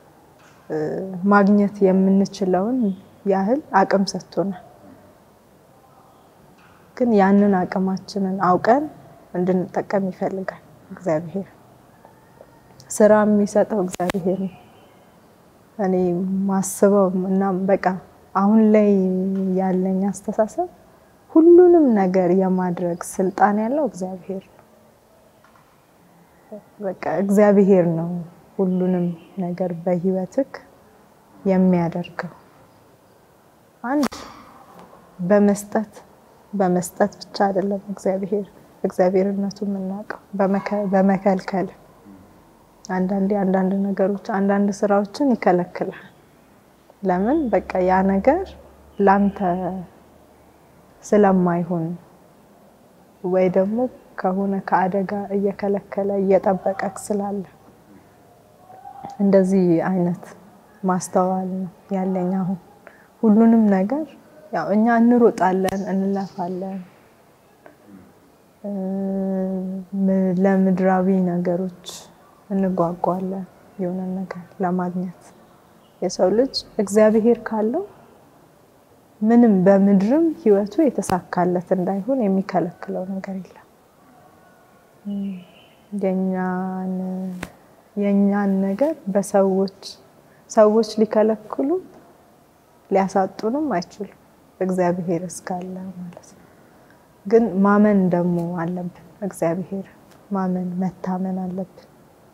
ማግኘት የምንችለውን ያህል አቅም ሰጥቶናል። ግን ያንን አቅማችንን አውቀን እንድንጠቀም ይፈልጋል እግዚአብሔር። ስራ የሚሰጠው እግዚአብሔር ነው። እኔ ማስበው እና በቃ አሁን ላይ ያለኝ አስተሳሰብ ሁሉንም ነገር የማድረግ ስልጣን ያለው እግዚአብሔር ነው። በቃ እግዚአብሔር ነው ሁሉንም ነገር በህይወትክ የሚያደርገው። አንድ በመስጠት በመስጠት ብቻ አይደለም እግዚአብሔር እግዚአብሔርነቱ የምናውቀው በመከልከል አንዳንዴ አንዳንድ ነገሮች አንዳንድ ስራዎችን ይከለክላል። ለምን በቃ ያ ነገር ላንተ ስለማይሆን ወይ ደግሞ ከሆነ ከአደጋ እየከለከለ እየጠበቀክ ስላለ እንደዚህ አይነት ማስተዋል ነው ያለኝ። አሁን ሁሉንም ነገር ያው እኛ እንሮጣለን፣ እንለፋለን ለምድራዊ ነገሮች እንጓጓለን የሆነ ነገር ለማግኘት። የሰው ልጅ እግዚአብሔር ካለው ምንም በምድርም ህይወቱ የተሳካለት እንዳይሆን የሚከለክለው ነገር የለም። የኛን የኛን ነገር በሰዎች ሰዎች ሊከለክሉ ሊያሳጡንም አይችሉም፣ እግዚአብሔር እስካለ ማለት ነው። ግን ማመን ደግሞ አለብን። እግዚአብሔር ማመን መታመን አለብን።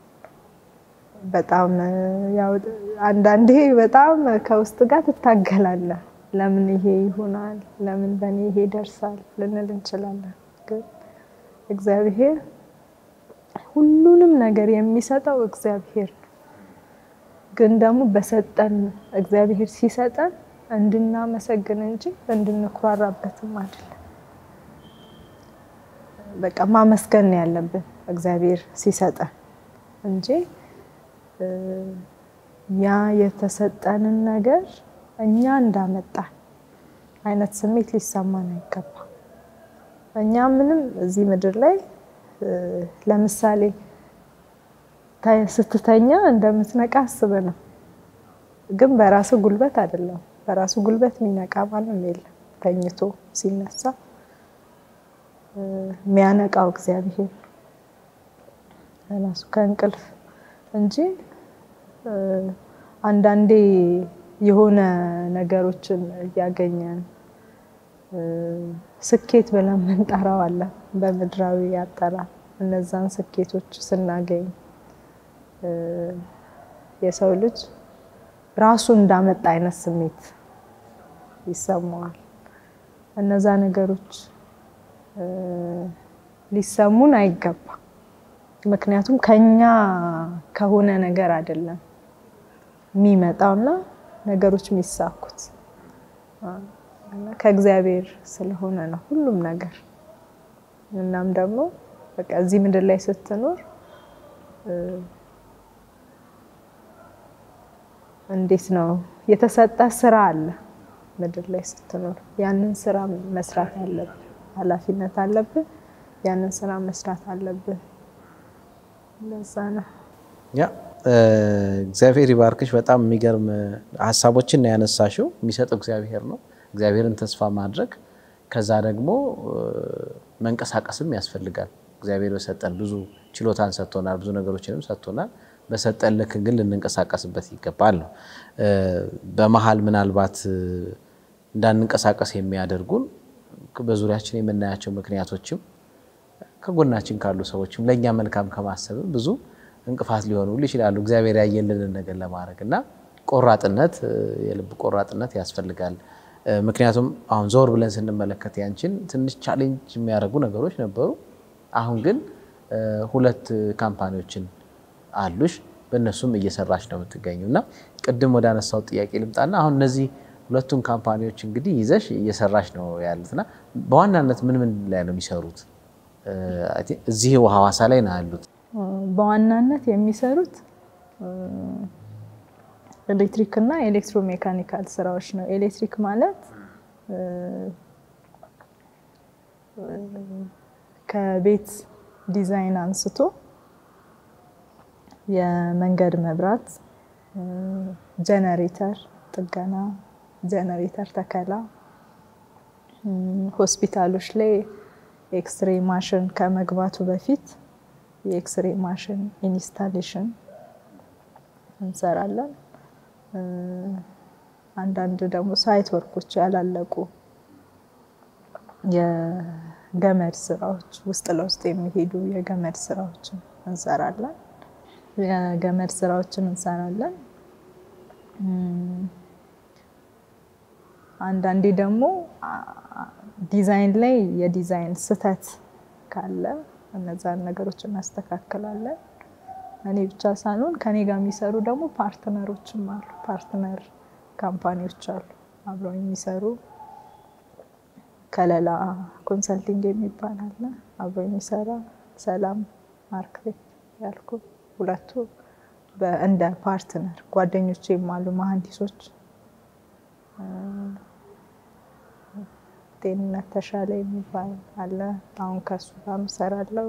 በጣም ያው አንዳንዴ በጣም ከውስጥ ጋር ትታገላለህ። ለምን ይሄ ይሆናል? ለምን በእኔ ይሄ ይደርሳል ልንል እንችላለን። ግን እግዚአብሔር ሁሉንም ነገር የሚሰጠው እግዚአብሔር ነው። ግን ደግሞ በሰጠን እግዚአብሔር ሲሰጠን እንድናመሰግን እንጂ እንድንኩራራበትም አይደለም። በቃ ማመስገን ነው ያለብን እግዚአብሔር ሲሰጠን እንጂ ያ የተሰጠንን ነገር እኛ እንዳመጣን አይነት ስሜት ሊሰማን አይገባም። እኛ ምንም እዚህ ምድር ላይ ለምሳሌ ስትተኛ እንደምትነቃ አስበ ነው። ግን በራሱ ጉልበት አይደለም። በራሱ ጉልበት የሚነቃ ማንም የለም። ተኝቶ ሲነሳ የሚያነቃው እግዚአብሔር ራሱ ከእንቅልፍ እንጂ አንዳንዴ የሆነ ነገሮችን እያገኘን ስኬት ብለን የምንጠራው አለ በምድራዊ አጠራር። እነዛን ስኬቶች ስናገኝ የሰው ልጅ ራሱ እንዳመጣ አይነት ስሜት ይሰማዋል። እነዛ ነገሮች ሊሰሙን አይገባም። ምክንያቱም ከኛ ከሆነ ነገር አይደለም የሚመጣውና ነገሮች የሚሳኩት ከእግዚአብሔር ስለሆነ ነው ሁሉም ነገር። እናም ደግሞ በቃ እዚህ ምድር ላይ ስትኖር እንዴት ነው የተሰጠ ስራ አለ ምድር ላይ ስትኖር ያንን ስራ መስራት አለብህ፣ ኃላፊነት አለብህ። ያንን ስራ መስራት አለብህ። ለዛ ነው ያ እግዚአብሔር ይባርክሽ። በጣም የሚገርም ሀሳቦችን ነው ያነሳሽው። የሚሰጠው እግዚአብሔር ነው። እግዚአብሔርን ተስፋ ማድረግ ከዛ ደግሞ መንቀሳቀስም ያስፈልጋል። እግዚአብሔር በሰጠን ብዙ ችሎታን ሰጥቶናል፣ ብዙ ነገሮችንም ሰጥቶናል። በሰጠን ልክ ግን ልንንቀሳቀስበት ይገባል ነው። በመሀል ምናልባት እንዳንንቀሳቀስ የሚያደርጉን በዙሪያችን የምናያቸው ምክንያቶችም ከጎናችን ካሉ ሰዎችም ለእኛ መልካም ከማሰብም ብዙ እንቅፋት ሊሆኑ ይችላሉ። እግዚአብሔር ያየልንን ነገር ለማድረግ እና ቆራጥነት፣ የልብ ቆራጥነት ያስፈልጋል። ምክንያቱም አሁን ዞር ብለን ስንመለከት ያንቺን ትንሽ ቻሌንጅ የሚያደርጉ ነገሮች ነበሩ። አሁን ግን ሁለት ካምፓኒዎችን አሉሽ፣ በእነሱም እየሰራች ነው የምትገኙ እና ቅድም ወደ አነሳው ጥያቄ ልምጣና አሁን እነዚህ ሁለቱን ካምፓኒዎች እንግዲህ ይዘሽ እየሰራች ነው ያሉትና በዋናነት ምን ምን ላይ ነው የሚሰሩት? እዚህ ሐዋሳ ላይ ነው ያሉት። በዋናነት የሚሰሩት ኤሌክትሪክ እና ኤሌክትሮሜካኒካል ስራዎች ነው። ኤሌክትሪክ ማለት ከቤት ዲዛይን አንስቶ የመንገድ መብራት፣ ጀነሬተር ጥገና፣ ጀነሬተር ተከላ፣ ሆስፒታሎች ላይ ኤክስሬ ማሽን ከመግባቱ በፊት የኤክስሬ ማሽን ኢንስታሌሽን እንሰራለን። አንዳንድ ደግሞ ሳይት ወርኮች ያላለቁ የገመድ ስራዎች ውስጥ ለውስጥ የሚሄዱ የገመድ ስራዎችን እንሰራለን። የገመድ ስራዎችን እንሰራለን። አንዳንዴ ደግሞ ዲዛይን ላይ የዲዛይን ስህተት ካለ እነዛን ነገሮች እናስተካክላለን። እኔ ብቻ ሳልሆን ከኔ ጋር የሚሰሩ ደግሞ ፓርትነሮችም አሉ። ፓርትነር ካምፓኒዎች አሉ አብረው የሚሰሩ ከለላ ኮንሰልቲንግ የሚባል አለ አብረው የሚሰራ ሰላም አርክቴክት ያልኩ ሁለቱ እንደ ፓርትነር ጓደኞቼም አሉ መሀንዲሶች ጤንነት ተሻለ የሚባል አለ። አሁን ከሱ ጋር እሰራለሁ።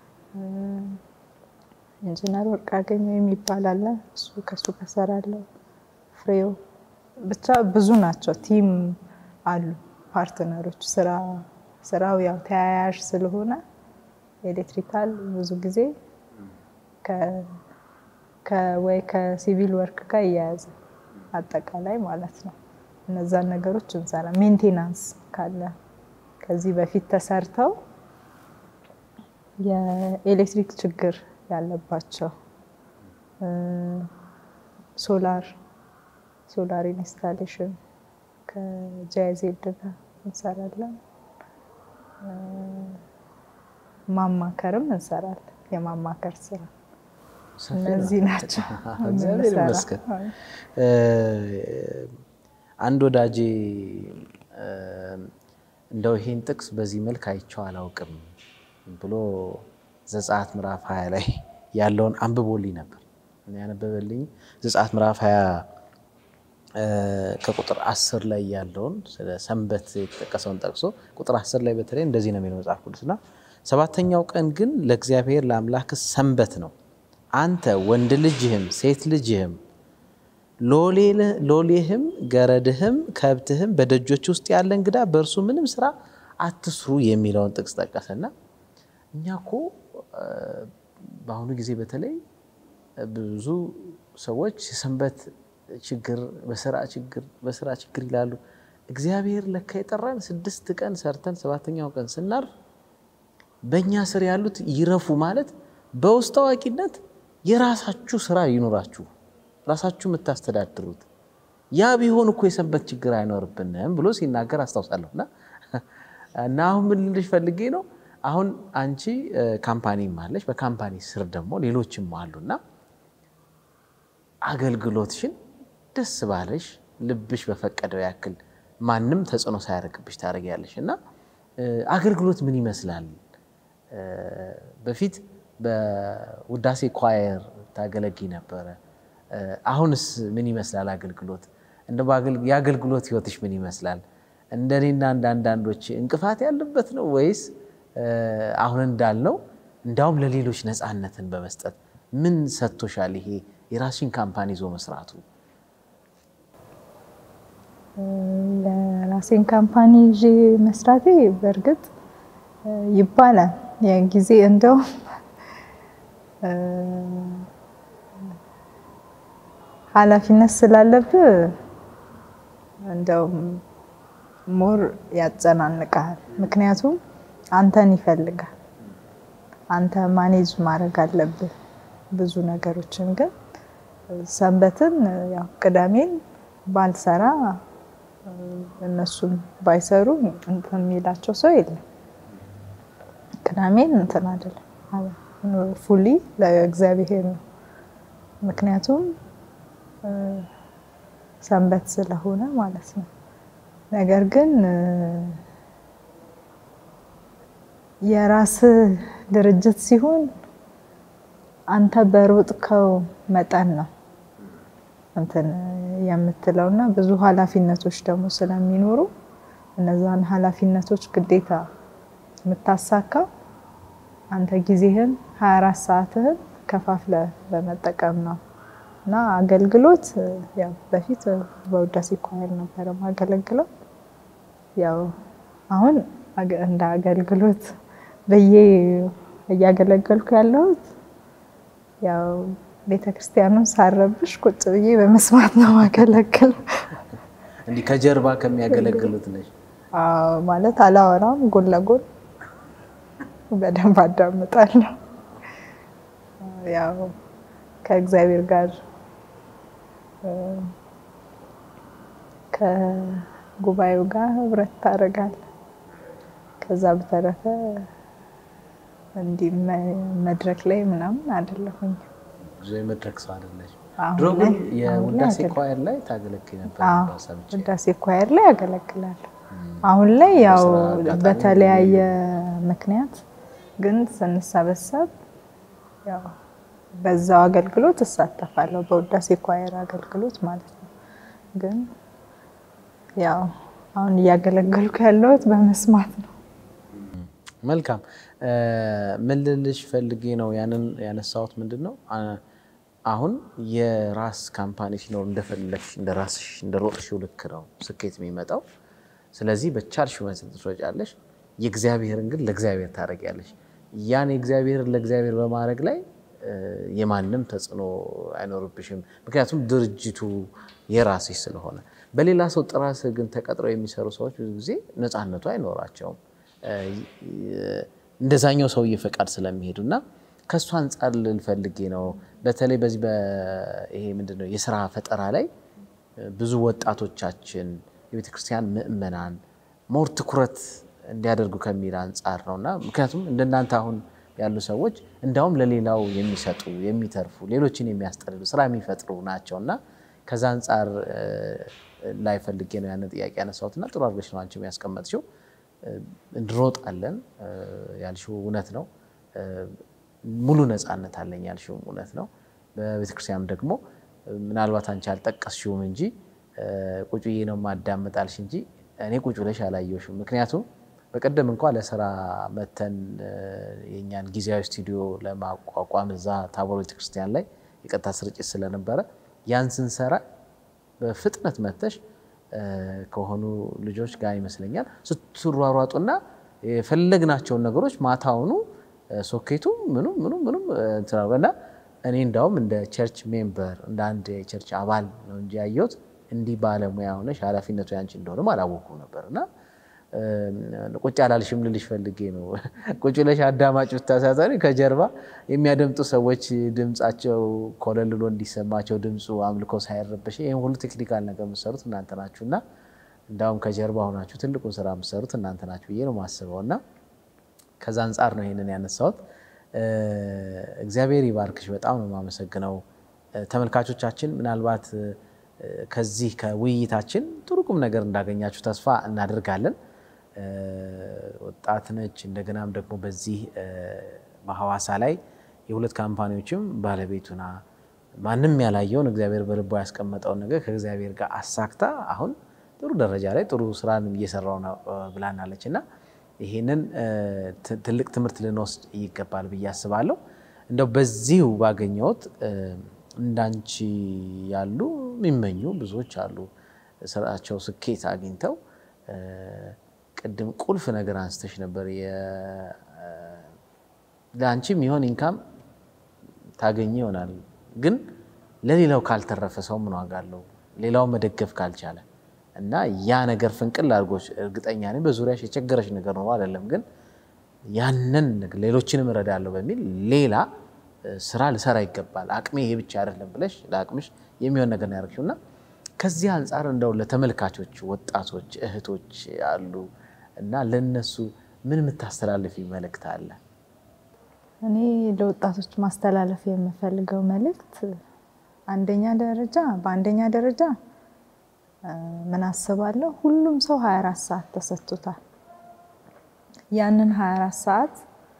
ኢንጂነር ወርቅ አገኘው የሚባል አለ። እሱ ከሱ ጋር እሰራለሁ። ፍሬው ብቻ ብዙ ናቸው። ቲም አሉ ፓርትነሮች። ስራ ስራው ያው ተያያዥ ስለሆነ ኤሌክትሪካል ብዙ ጊዜ ወይ ከሲቪል ወርክ ጋር እያያዘ አጠቃላይ ማለት ነው። እነዛን ነገሮች እንሰራ። ሜንቴናንስ ካለ ከዚህ በፊት ተሰርተው የኤሌክትሪክ ችግር ያለባቸው ሶላር ሶላር ኢንስታሌሽን ከጃይዜድ ጋር እንሰራለን። ማማከርም እንሰራለን። የማማከር ስራ እነዚህ ናቸው። እግዚአብሔር ይመስገን። አንድ ወዳጄ እንደው ይሄን ጥቅስ በዚህ መልክ አይቼው አላውቅም ብሎ ዘጸአት ምዕራፍ 20 ላይ ያለውን አንብቦልኝ ነበር። ያነበበልኝ ዘጸአት ምዕራፍ 20 ከቁጥር 10 ላይ ያለውን ስለ ሰንበት የተጠቀሰውን ጠቅሶ ቁጥር 10 ላይ በተለይ እንደዚህ ነው የሚለው መጽሐፍ ቅዱስና ሰባተኛው ቀን ግን ለእግዚአብሔር ለአምላክ ሰንበት ነው። አንተ ወንድ ልጅህም ሴት ልጅህም ሎሌህም ገረድህም ከብትህም በደጆች ውስጥ ያለ እንግዳ በእርሱ ምንም ስራ አትስሩ የሚለውን ጥቅስ ጠቀሰና እኛ እኮ በአሁኑ ጊዜ በተለይ ብዙ ሰዎች የሰንበት ችግር በስራ ችግር በስራ ችግር ይላሉ። እግዚአብሔር ለካ የጠራን ስድስት ቀን ሰርተን ሰባተኛው ቀን ስናርፍ በእኛ ስር ያሉት ይረፉ ማለት በውስጥ አዋቂነት የራሳችሁ ስራ ይኑራችሁ ራሳችሁ የምታስተዳድሩት ያ ቢሆን እኮ የሰንበት ችግር አይኖርብንም ብሎ ሲናገር አስታውሳለሁ። እና እና አሁን ምን ልልሽ ፈልጌ ነው አሁን አንቺ ካምፓኒም አለሽ፣ በካምፓኒ ስር ደግሞ ሌሎችም አሉና አገልግሎትሽን ደስ ባለሽ ልብሽ በፈቀደው ያክል ማንም ተጽዕኖ ሳያደርግብሽ ታደርጊያለሽ። እና አገልግሎት ምን ይመስላል? በፊት በውዳሴ ኳየር ታገለጊ ነበረ። አሁንስ ምን ይመስላል አገልግሎት? እንደ የአገልግሎት ህይወትሽ ምን ይመስላል? እንደኔና እንደ አንዳንዶች እንቅፋት ያለበት ነው ወይስ አሁን እንዳልነው እንዳውም ለሌሎች ነፃነትን በመስጠት ምን ሰጥቶሻል? ይሄ የራስሽን ካምፓኒ ይዞ መስራቱ ለራሴን ካምፓኒ ይዤ መስራቴ በእርግጥ ይባላል የጊዜ እንደውም ኃላፊነት ስላለብህ እንደውም ሞር ያጨናንቃል። ምክንያቱም አንተን ይፈልጋል። አንተ ማኔጅ ማድረግ አለብህ ብዙ ነገሮችን። ግን ሰንበትን ያው ቅዳሜን ባልሰራ እነሱም ባይሰሩ እንትን የሚላቸው ሰው የለም። ቅዳሜን እንትን አይደለም ፉሊ ለእግዚአብሔር ነው። ምክንያቱም ሰንበት ስለሆነ ማለት ነው። ነገር ግን የራስህ ድርጅት ሲሆን አንተ በሮጥከው መጠን ነው እንትን የምትለው እና ብዙ ኃላፊነቶች ደግሞ ስለሚኖሩ እነዛን ኃላፊነቶች ግዴታ የምታሳካው አንተ ጊዜህን 24 ሰዓትህን ከፋፍለ በመጠቀም ነው እና አገልግሎት ያው በፊት በውዳሴ ኳየር ነበረ ማገለግለው። ያው አሁን እንደ አገልግሎት ብዬ እያገለገልኩ ያለሁት ያው ቤተ ክርስቲያኑን ሳረብሽ ቁጭ ብዬ በመስማት ነው ማገለግለው። እንዲህ ከጀርባ ከሚያገለግሉት ነሽ? ማለት አላወራም፣ ጎን ለጎን በደንብ አዳምጣለሁ። ያው ከእግዚአብሔር ጋር ከጉባኤው ጋር ህብረት ታደርጋለህ። ከዛ በተረፈ እንዲህ መድረክ ላይ ምናምን አይደለሁኝ። ብዙ የመድረክ ሰው አይደለሽ። አሁን ድሮ ግን ላይ- የውዳሴ አሁን ላይ ኳየር ላይ ታገለግይ ነበር አዎ፣ ሰምቼ። ውዳሴ ኳየር ላይ ያገለግላለሁ። አሁን ላይ ያው በስራ አጋጣሚ በተለያየ ምክንያት ግን ስንሰበሰብ ያው በዛው አገልግሎት እሳተፋለሁ፣ በውዳሴ ኳየር አገልግሎት ማለት ነው። ግን ያው አሁን እያገለገልኩ ያለሁት በመስማት ነው። መልካም ምን ልልሽ ፈልጌ ነው ያንን ያነሳሁት ምንድን ነው አ- አሁን የራስ ካምፓኒ ሲኖር እንደፈለግሽ እንደ ራስሽ እንደ ሮጥሽው ልክ ነው ስኬት የሚመጣው ስለዚህ በቻልሽው መጠን ትሮጫለሽ፣ የእግዚአብሔርን ግን ለእግዚአብሔር ታደርጊያለሽ። ያን የእግዚአብሔርን ለእግዚአብሔር በማድረግ ላይ የማንም ተጽዕኖ አይኖርብሽም። ምክንያቱም ድርጅቱ የራስሽ ስለሆነ። በሌላ ሰው ጥራ ስር ግን ተቀጥረው የሚሰሩ ሰዎች ብዙ ጊዜ ነፃነቱ አይኖራቸውም እንደዛኛው ሰውዬ ፈቃድ ስለሚሄዱ እና ከእሱ አንጻር ልፈልጌ ነው። በተለይ በዚህ ይሄ ምንድን ነው የስራ ፈጠራ ላይ ብዙ ወጣቶቻችን የቤተክርስቲያን ምእመናን ሞር ትኩረት እንዲያደርጉ ከሚል አንጻር ነው እና ምክንያቱም እንደናንተ አሁን ያሉ ሰዎች እንዳውም ለሌላው የሚሰጡ የሚተርፉ፣ ሌሎችን የሚያስጠልሉ ስራ የሚፈጥሩ ናቸው እና ከዛ አንጻር ላይ ፈልጌ ነው ያንን ጥያቄ ያነሳሁት እና ጥሩ አድርገሽ ነው አንቺም ያስቀመጥሽው። እንሮጣለን ያልሽው እውነት ነው። ሙሉ ነፃነት አለኝ ያልሽው እውነት ነው። በቤተክርስቲያንም ደግሞ ምናልባት አንቺ አልጠቀስሽውም እንጂ ቁጭ ብዬ ነው ማዳመጣልሽ እንጂ እኔ ቁጭ ብለሽ አላየሁሽም። ምክንያቱም በቀደም እንኳ ለስራ መተን የእኛን ጊዜያዊ ስቱዲዮ ለማቋቋም እዛ ታቦር ቤተክርስቲያን ላይ የቀጥታ ስርጭት ስለነበረ ያን ስንሰራ በፍጥነት መተሽ ከሆኑ ልጆች ጋር ይመስለኛል ስትሯሯጡና የፈለግናቸውን ነገሮች ማታውኑ ሶኬቱ ምኑ ምኑ ምኑም እና እኔ እንዳውም እንደ ቸርች ሜምበር እንደ አንድ የቸርች አባል ነው እንጂ ያየሁት እንዲህ ባለሙያ ሆነሽ ኃላፊነቱ ያንቺ እንደሆነም አላወኩም ነበር እና ቁጭ አላልሽም ልልሽ ፈልጌ ነው። ቁጭ ብለሽ አዳማጭ ብታሳዛሪ ከጀርባ የሚያደምጡ ሰዎች ድምፃቸው ኮለል ብሎ እንዲሰማቸው ድምፁ አምልኮ ሳይረበሽ ይህም ሁሉ ቴክኒካል ነገር የምትሰሩት እናንተ ናችሁ እና እንዳውም ከጀርባ ሆናችሁ ትልቁን ስራ የምትሰሩት እናንተ ናችሁ ብዬ ነው የማስበው እና ከዛ አንጻር ነው ይህንን ያነሳሁት። እግዚአብሔር ይባርክሽ። በጣም ነው የማመሰግነው። ተመልካቾቻችን ምናልባት ከዚህ ከውይይታችን ጥሩ ቁም ነገር እንዳገኛችሁ ተስፋ እናደርጋለን። ወጣት ነች። እንደገናም ደግሞ በዚህ በሐዋሳ ላይ የሁለት ካምፓኒዎችም ባለቤቱና ማንም ያላየውን እግዚአብሔር በልቧ ያስቀመጠውን ነገር ከእግዚአብሔር ጋር አሳክታ አሁን ጥሩ ደረጃ ላይ ጥሩ ስራን እየሰራው ነው ብላናለች እና ይሄንን ትልቅ ትምህርት ልንወስድ ይገባል ብዬ አስባለሁ። እንደው በዚሁ ባገኘሁት እንዳንቺ ያሉ የሚመኙ ብዙዎች አሉ። ስራቸው ስኬት አግኝተው ቅድም ቁልፍ ነገር አንስተሽ ነበር። ለአንቺ የሚሆን ኢንካም ታገኝ ይሆናል፣ ግን ለሌላው ካልተረፈ ሰው ምን ዋጋ አለው? ሌላው መደገፍ ካልቻለ እና ያ ነገር ፍንቅል አድርጎች እርግጠኛ ነኝ በዙሪያሽ የቸገረሽ ነገር ነው አይደለም፣ ግን ያንን ሌሎችንም እረዳለሁ በሚል ሌላ ስራ ልሰራ ይገባል፣ አቅሜ ይሄ ብቻ አይደለም ብለሽ ለአቅምሽ የሚሆን ነገር ነው ያደረግሽው እና ከዚህ አንጻር እንደው ለተመልካቾች ወጣቶች እህቶች አሉ እና ለነሱ ምን የምታስተላልፊ መልእክት አለ? እኔ ለወጣቶች ማስተላለፍ የምፈልገው መልእክት አንደኛ ደረጃ በአንደኛ ደረጃ ምን አስባለሁ፣ ሁሉም ሰው 24 ሰዓት ተሰጥቶታል። ያንን 24 ሰዓት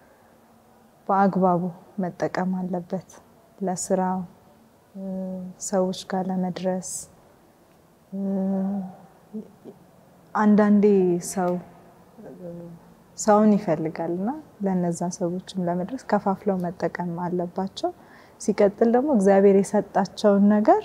በአግባቡ መጠቀም አለበት። ለስራው፣ ሰዎች ጋር ለመድረስ አንዳንዴ ሰው ሰውን ይፈልጋል እና ለነዛ ሰዎችም ለመድረስ ከፋፍለው መጠቀም አለባቸው። ሲቀጥል ደግሞ እግዚአብሔር የሰጣቸውን ነገር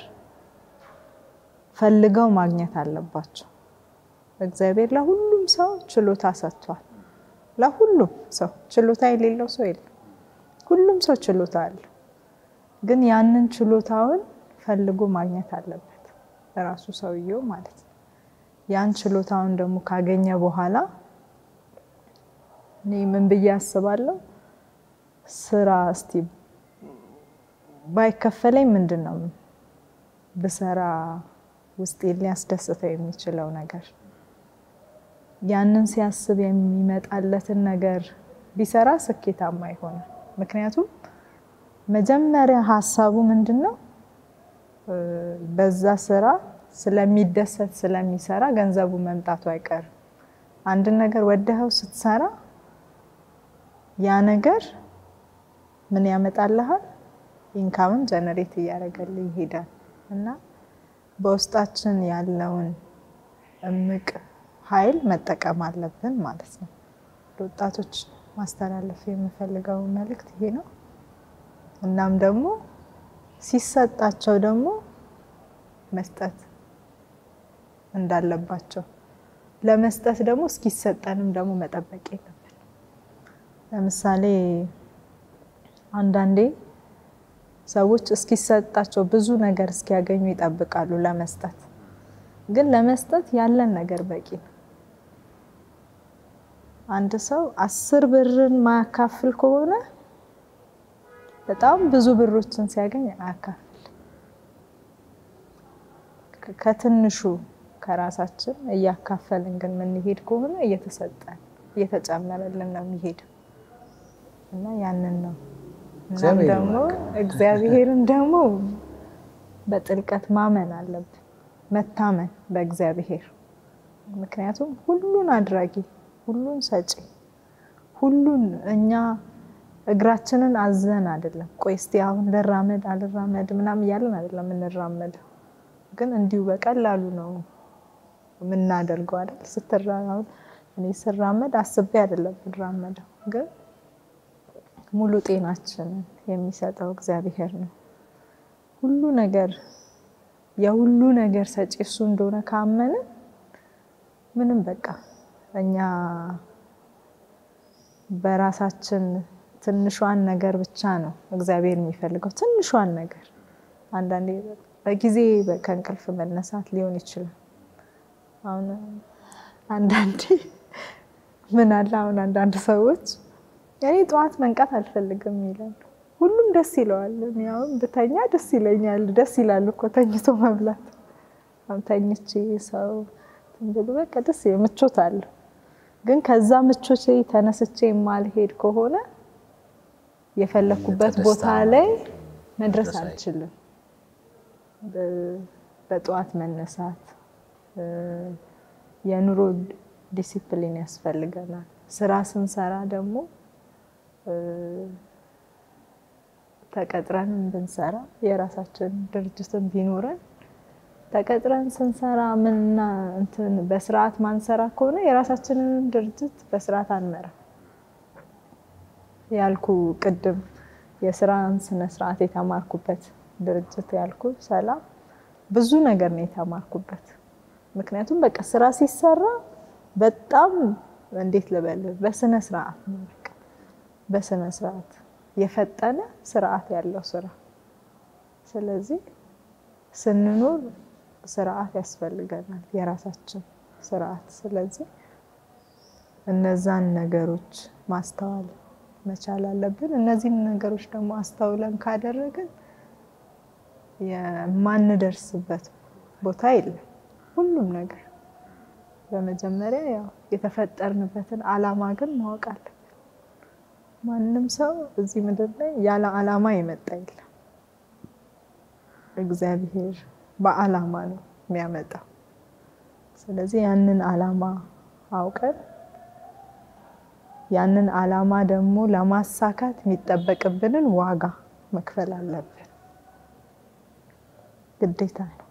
ፈልገው ማግኘት አለባቸው። እግዚአብሔር ለሁሉም ሰው ችሎታ ሰጥቷል። ለሁሉም ሰው ችሎታ የሌለው ሰው የለም። ሁሉም ሰው ችሎታ አለው። ግን ያንን ችሎታውን ፈልጎ ማግኘት አለበት ራሱ ሰውየው ማለት ነው። ያን ችሎታውን ደግሞ ካገኘ በኋላ እኔ ምን ብዬ አስባለሁ፣ ስራ እስቲ ባይከፈለኝ ምንድን ነው ብሰራ ውስጤ ሊያስደስተው የሚችለው ነገር ያንን ሲያስብ የሚመጣለትን ነገር ቢሰራ ስኬታማ ይሆናል። ምክንያቱም መጀመሪያ ሀሳቡ ምንድን ነው በዛ ስራ ስለሚደሰት ስለሚሰራ ገንዘቡ መምጣቱ አይቀርም። አንድን ነገር ወደኸው ስትሰራ ያ ነገር ምን ያመጣልሃል? ኢንካምን ጀነሬት እያደረገልህ ይሄዳል እና በውስጣችን ያለውን እምቅ ኃይል መጠቀም አለብን ማለት ነው። ለወጣቶች ማስተላለፍ የምፈልገው መልእክት ይሄ ነው። እናም ደግሞ ሲሰጣቸው ደግሞ መስጠት እንዳለባቸው ለመስጠት ደግሞ እስኪሰጠንም ደግሞ መጠበቅ የለብን። ለምሳሌ አንዳንዴ ሰዎች እስኪሰጣቸው ብዙ ነገር እስኪያገኙ ይጠብቃሉ ለመስጠት። ግን ለመስጠት ያለን ነገር በቂ ነው። አንድ ሰው አስር ብርን ማያካፍል ከሆነ በጣም ብዙ ብሮችን ሲያገኝ አያካፍል። ከትንሹ ከራሳችን እያካፈልን ግን የምንሄድ ከሆነ እየተሰጠን እየተጨመረልን ነው የሚሄደው እና ያንን ነው እናም ደግሞ እግዚአብሔርን ደግሞ በጥልቀት ማመን አለብን፣ መታመን በእግዚአብሔር ምክንያቱም ሁሉን አድራጊ፣ ሁሉን ሰጪ፣ ሁሉን እኛ እግራችንን አዘን አይደለም። ቆይ እስቲ አሁን ልራመድ አልራመድ ምናምን እያለን አይደለም የምንራመደው፣ ግን እንዲሁ በቀላሉ ነው የምናደርገው አይደል? ስትራመድ እኔ ስራመድ አስቤ አይደለም የምራመደው፣ ግን ሙሉ ጤናችንን የሚሰጠው እግዚአብሔር ነው። ሁሉ ነገር የሁሉ ነገር ሰጪ እሱ እንደሆነ ካመንን ምንም በቃ እኛ በራሳችን ትንሿን ነገር ብቻ ነው እግዚአብሔር የሚፈልገው። ትንሿን ነገር አንዳንዴ በጊዜ ከእንቅልፍ መነሳት ሊሆን ይችላል። አሁን አንዳንዴ ምን አለ አሁን አንዳንድ ሰዎች እኔ ጠዋት መንቃት አልፈልግም ይላሉ። ሁሉም ደስ ይለዋል። እኔ አሁን ብተኛ ደስ ይለኛል። ደስ ይላል እኮ ተኝቶ መብላት። አሁን ተኝቼ ሰው ብሎ በቃ ደስ ምቾት አለ። ግን ከዛ ምቾቼ ተነስቼ የማልሄድ ከሆነ የፈለኩበት ቦታ ላይ መድረስ አልችልም። በጠዋት መነሳት የኑሮ ዲሲፕሊን ያስፈልገናል። ስራ ስንሰራ ደግሞ ተቀጥረን ብንሰራ የራሳችን ድርጅትን ቢኖረን ተቀጥረን ስንሰራ ምንና እንትን በስርዓት ማንሰራ ከሆነ የራሳችንን ድርጅት በስርዓት አንመራ። ያልኩ ቅድም የስራን ስነ ስርዓት የተማርኩበት ድርጅት ያልኩ ሰላም ብዙ ነገር ነው የተማርኩበት። ምክንያቱም በቃ ስራ ሲሰራ በጣም እንዴት ልበል በስነ ስርዓት ነው በቃ በስነ ስርዓት የፈጠነ ስርዓት ያለው ስራ። ስለዚህ ስንኖር ስርዓት ያስፈልገናል፣ የራሳችን ስርዓት። ስለዚህ እነዛን ነገሮች ማስተዋል መቻል አለብን። እነዚህን ነገሮች ደግሞ አስተውለን ካደረግን የማንደርስበት ቦታ የለም። ሁሉም ነገር በመጀመሪያ ያው የተፈጠርንበትን ዓላማ ግን ማወቅ አለብን። ማንም ሰው እዚህ ምድር ላይ ያለ ዓላማ የመጣ የለም። እግዚአብሔር በዓላማ ነው የሚያመጣው። ስለዚህ ያንን ዓላማ አውቀን ያንን ዓላማ ደግሞ ለማሳካት የሚጠበቅብንን ዋጋ መክፈል አለብን፣ ግዴታ ነው።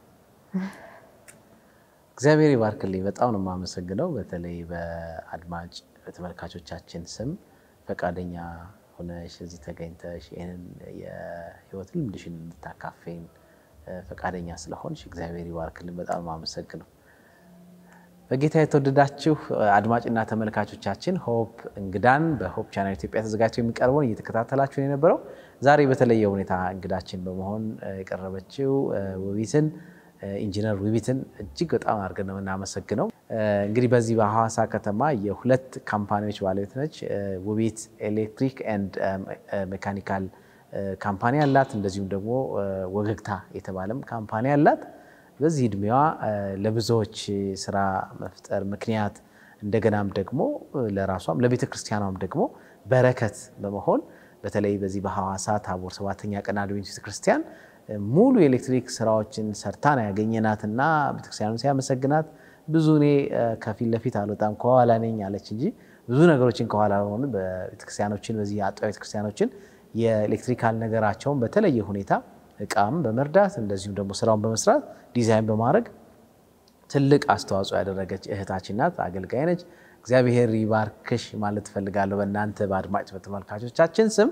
እግዚአብሔር ይባርክልኝ። በጣም ነው የማመሰግነው። በተለይ በአድማጭ በተመልካቾቻችን ስም ፈቃደኛ ሆነሽ እዚህ ተገኝተሽ ይህንን የህይወት ልምድሽን እንድታካፌን ፈቃደኛ ስለሆንሽ እግዚአብሔር ይባርክልን። በጣም ነው የማመሰግነው። በጌታ የተወደዳችሁ አድማጭና ተመልካቾቻችን ሆፕ እንግዳን በሆፕ ቻናል ኢትዮጵያ ተዘጋጅቶ የሚቀርበውን እየተከታተላችሁን የነበረው ዛሬ በተለየ ሁኔታ እንግዳችን በመሆን የቀረበችው ውቢትን ኢንጂነር ውቢትን እጅግ በጣም አድርገን ነው የምናመሰግነው። እንግዲህ በዚህ በሐዋሳ ከተማ የሁለት ካምፓኒዎች ባለቤት ነች። ውቢት ኤሌክትሪክ ኤንድ ሜካኒካል ካምፓኒ አላት። እንደዚሁም ደግሞ ወገግታ የተባለም ካምፓኒ አላት። በዚህ እድሜዋ ለብዙዎች ስራ መፍጠር ምክንያት እንደገናም ደግሞ ለራሷም ለቤተ ክርስቲያኗም ደግሞ በረከት በመሆን በተለይ በዚህ በሐዋሳ ታቦር ሰባተኛ ቀን አድቬንቲስት ቤተ ክርስቲያን ሙሉ የኤሌክትሪክ ስራዎችን ሰርታ ነው ያገኘናትና ቤተክርስቲያኑ ሲያመሰግናት ብዙ እኔ ከፊት ለፊት አልወጣም ከኋላ ነኝ አለች እንጂ ብዙ ነገሮችን ከኋላ ሆኑ ቤተክርስቲያኖችን በዚህ አጥቢያ ቤተክርስቲያኖችን የኤሌክትሪካል ነገራቸውን በተለየ ሁኔታ እቃም በመርዳት እንደዚሁም ደግሞ ስራውን በመስራት ዲዛይን በማድረግ ትልቅ አስተዋጽኦ ያደረገች እህታችን ናት። አገልጋይ ነች። እግዚአብሔር ይባርክሽ ማለት እፈልጋለሁ። በእናንተ በአድማጭ በተመልካቾቻችን ስም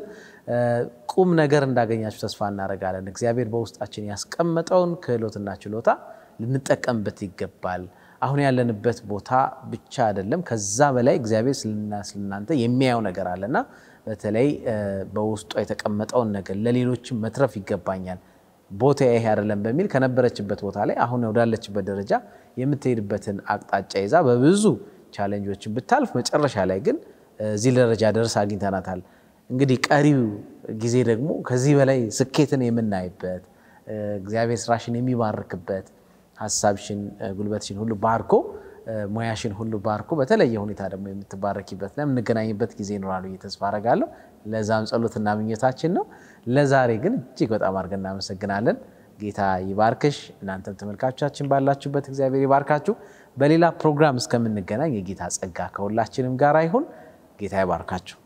ቁም ነገር እንዳገኛችሁ ተስፋ እናደርጋለን። እግዚአብሔር በውስጣችን ያስቀመጠውን ክህሎትና ችሎታ ልንጠቀምበት ይገባል። አሁን ያለንበት ቦታ ብቻ አይደለም፣ ከዛ በላይ እግዚአብሔር ስለና ስለናንተ የሚያየው ነገር አለና በተለይ በውስጧ የተቀመጠውን ነገር ለሌሎችም መትረፍ ይገባኛል ቦታ ይሄ አይደለም በሚል ከነበረችበት ቦታ ላይ አሁን ወዳለችበት ደረጃ የምትሄድበትን አቅጣጫ ይዛ በብዙ ቻሌንጆችን ብታልፍ መጨረሻ ላይ ግን እዚህ ደረጃ ደርስ አግኝተናታል። እንግዲህ ቀሪው ጊዜ ደግሞ ከዚህ በላይ ስኬትን የምናይበት እግዚአብሔር ስራሽን የሚባርክበት ሀሳብሽን፣ ጉልበትሽን ሁሉ ባርኮ ሙያሽን ሁሉ ባርኮ በተለየ ሁኔታ ደግሞ የምትባረኪበት እና የምንገናኝበት ጊዜ ይኖራሉ ብዬ ተስፋ አደርጋለሁ። ለዛም ጸሎትና ምኞታችን ነው። ለዛሬ ግን እጅግ በጣም አድርገን እናመሰግናለን። ጌታ ይባርክሽ። እናንተም ተመልካቾቻችን ባላችሁበት እግዚአብሔር ይባርካችሁ። በሌላ ፕሮግራም እስከምንገናኝ የጌታ ጸጋ ከሁላችንም ጋር ይሁን። ጌታ ይባርካችሁ።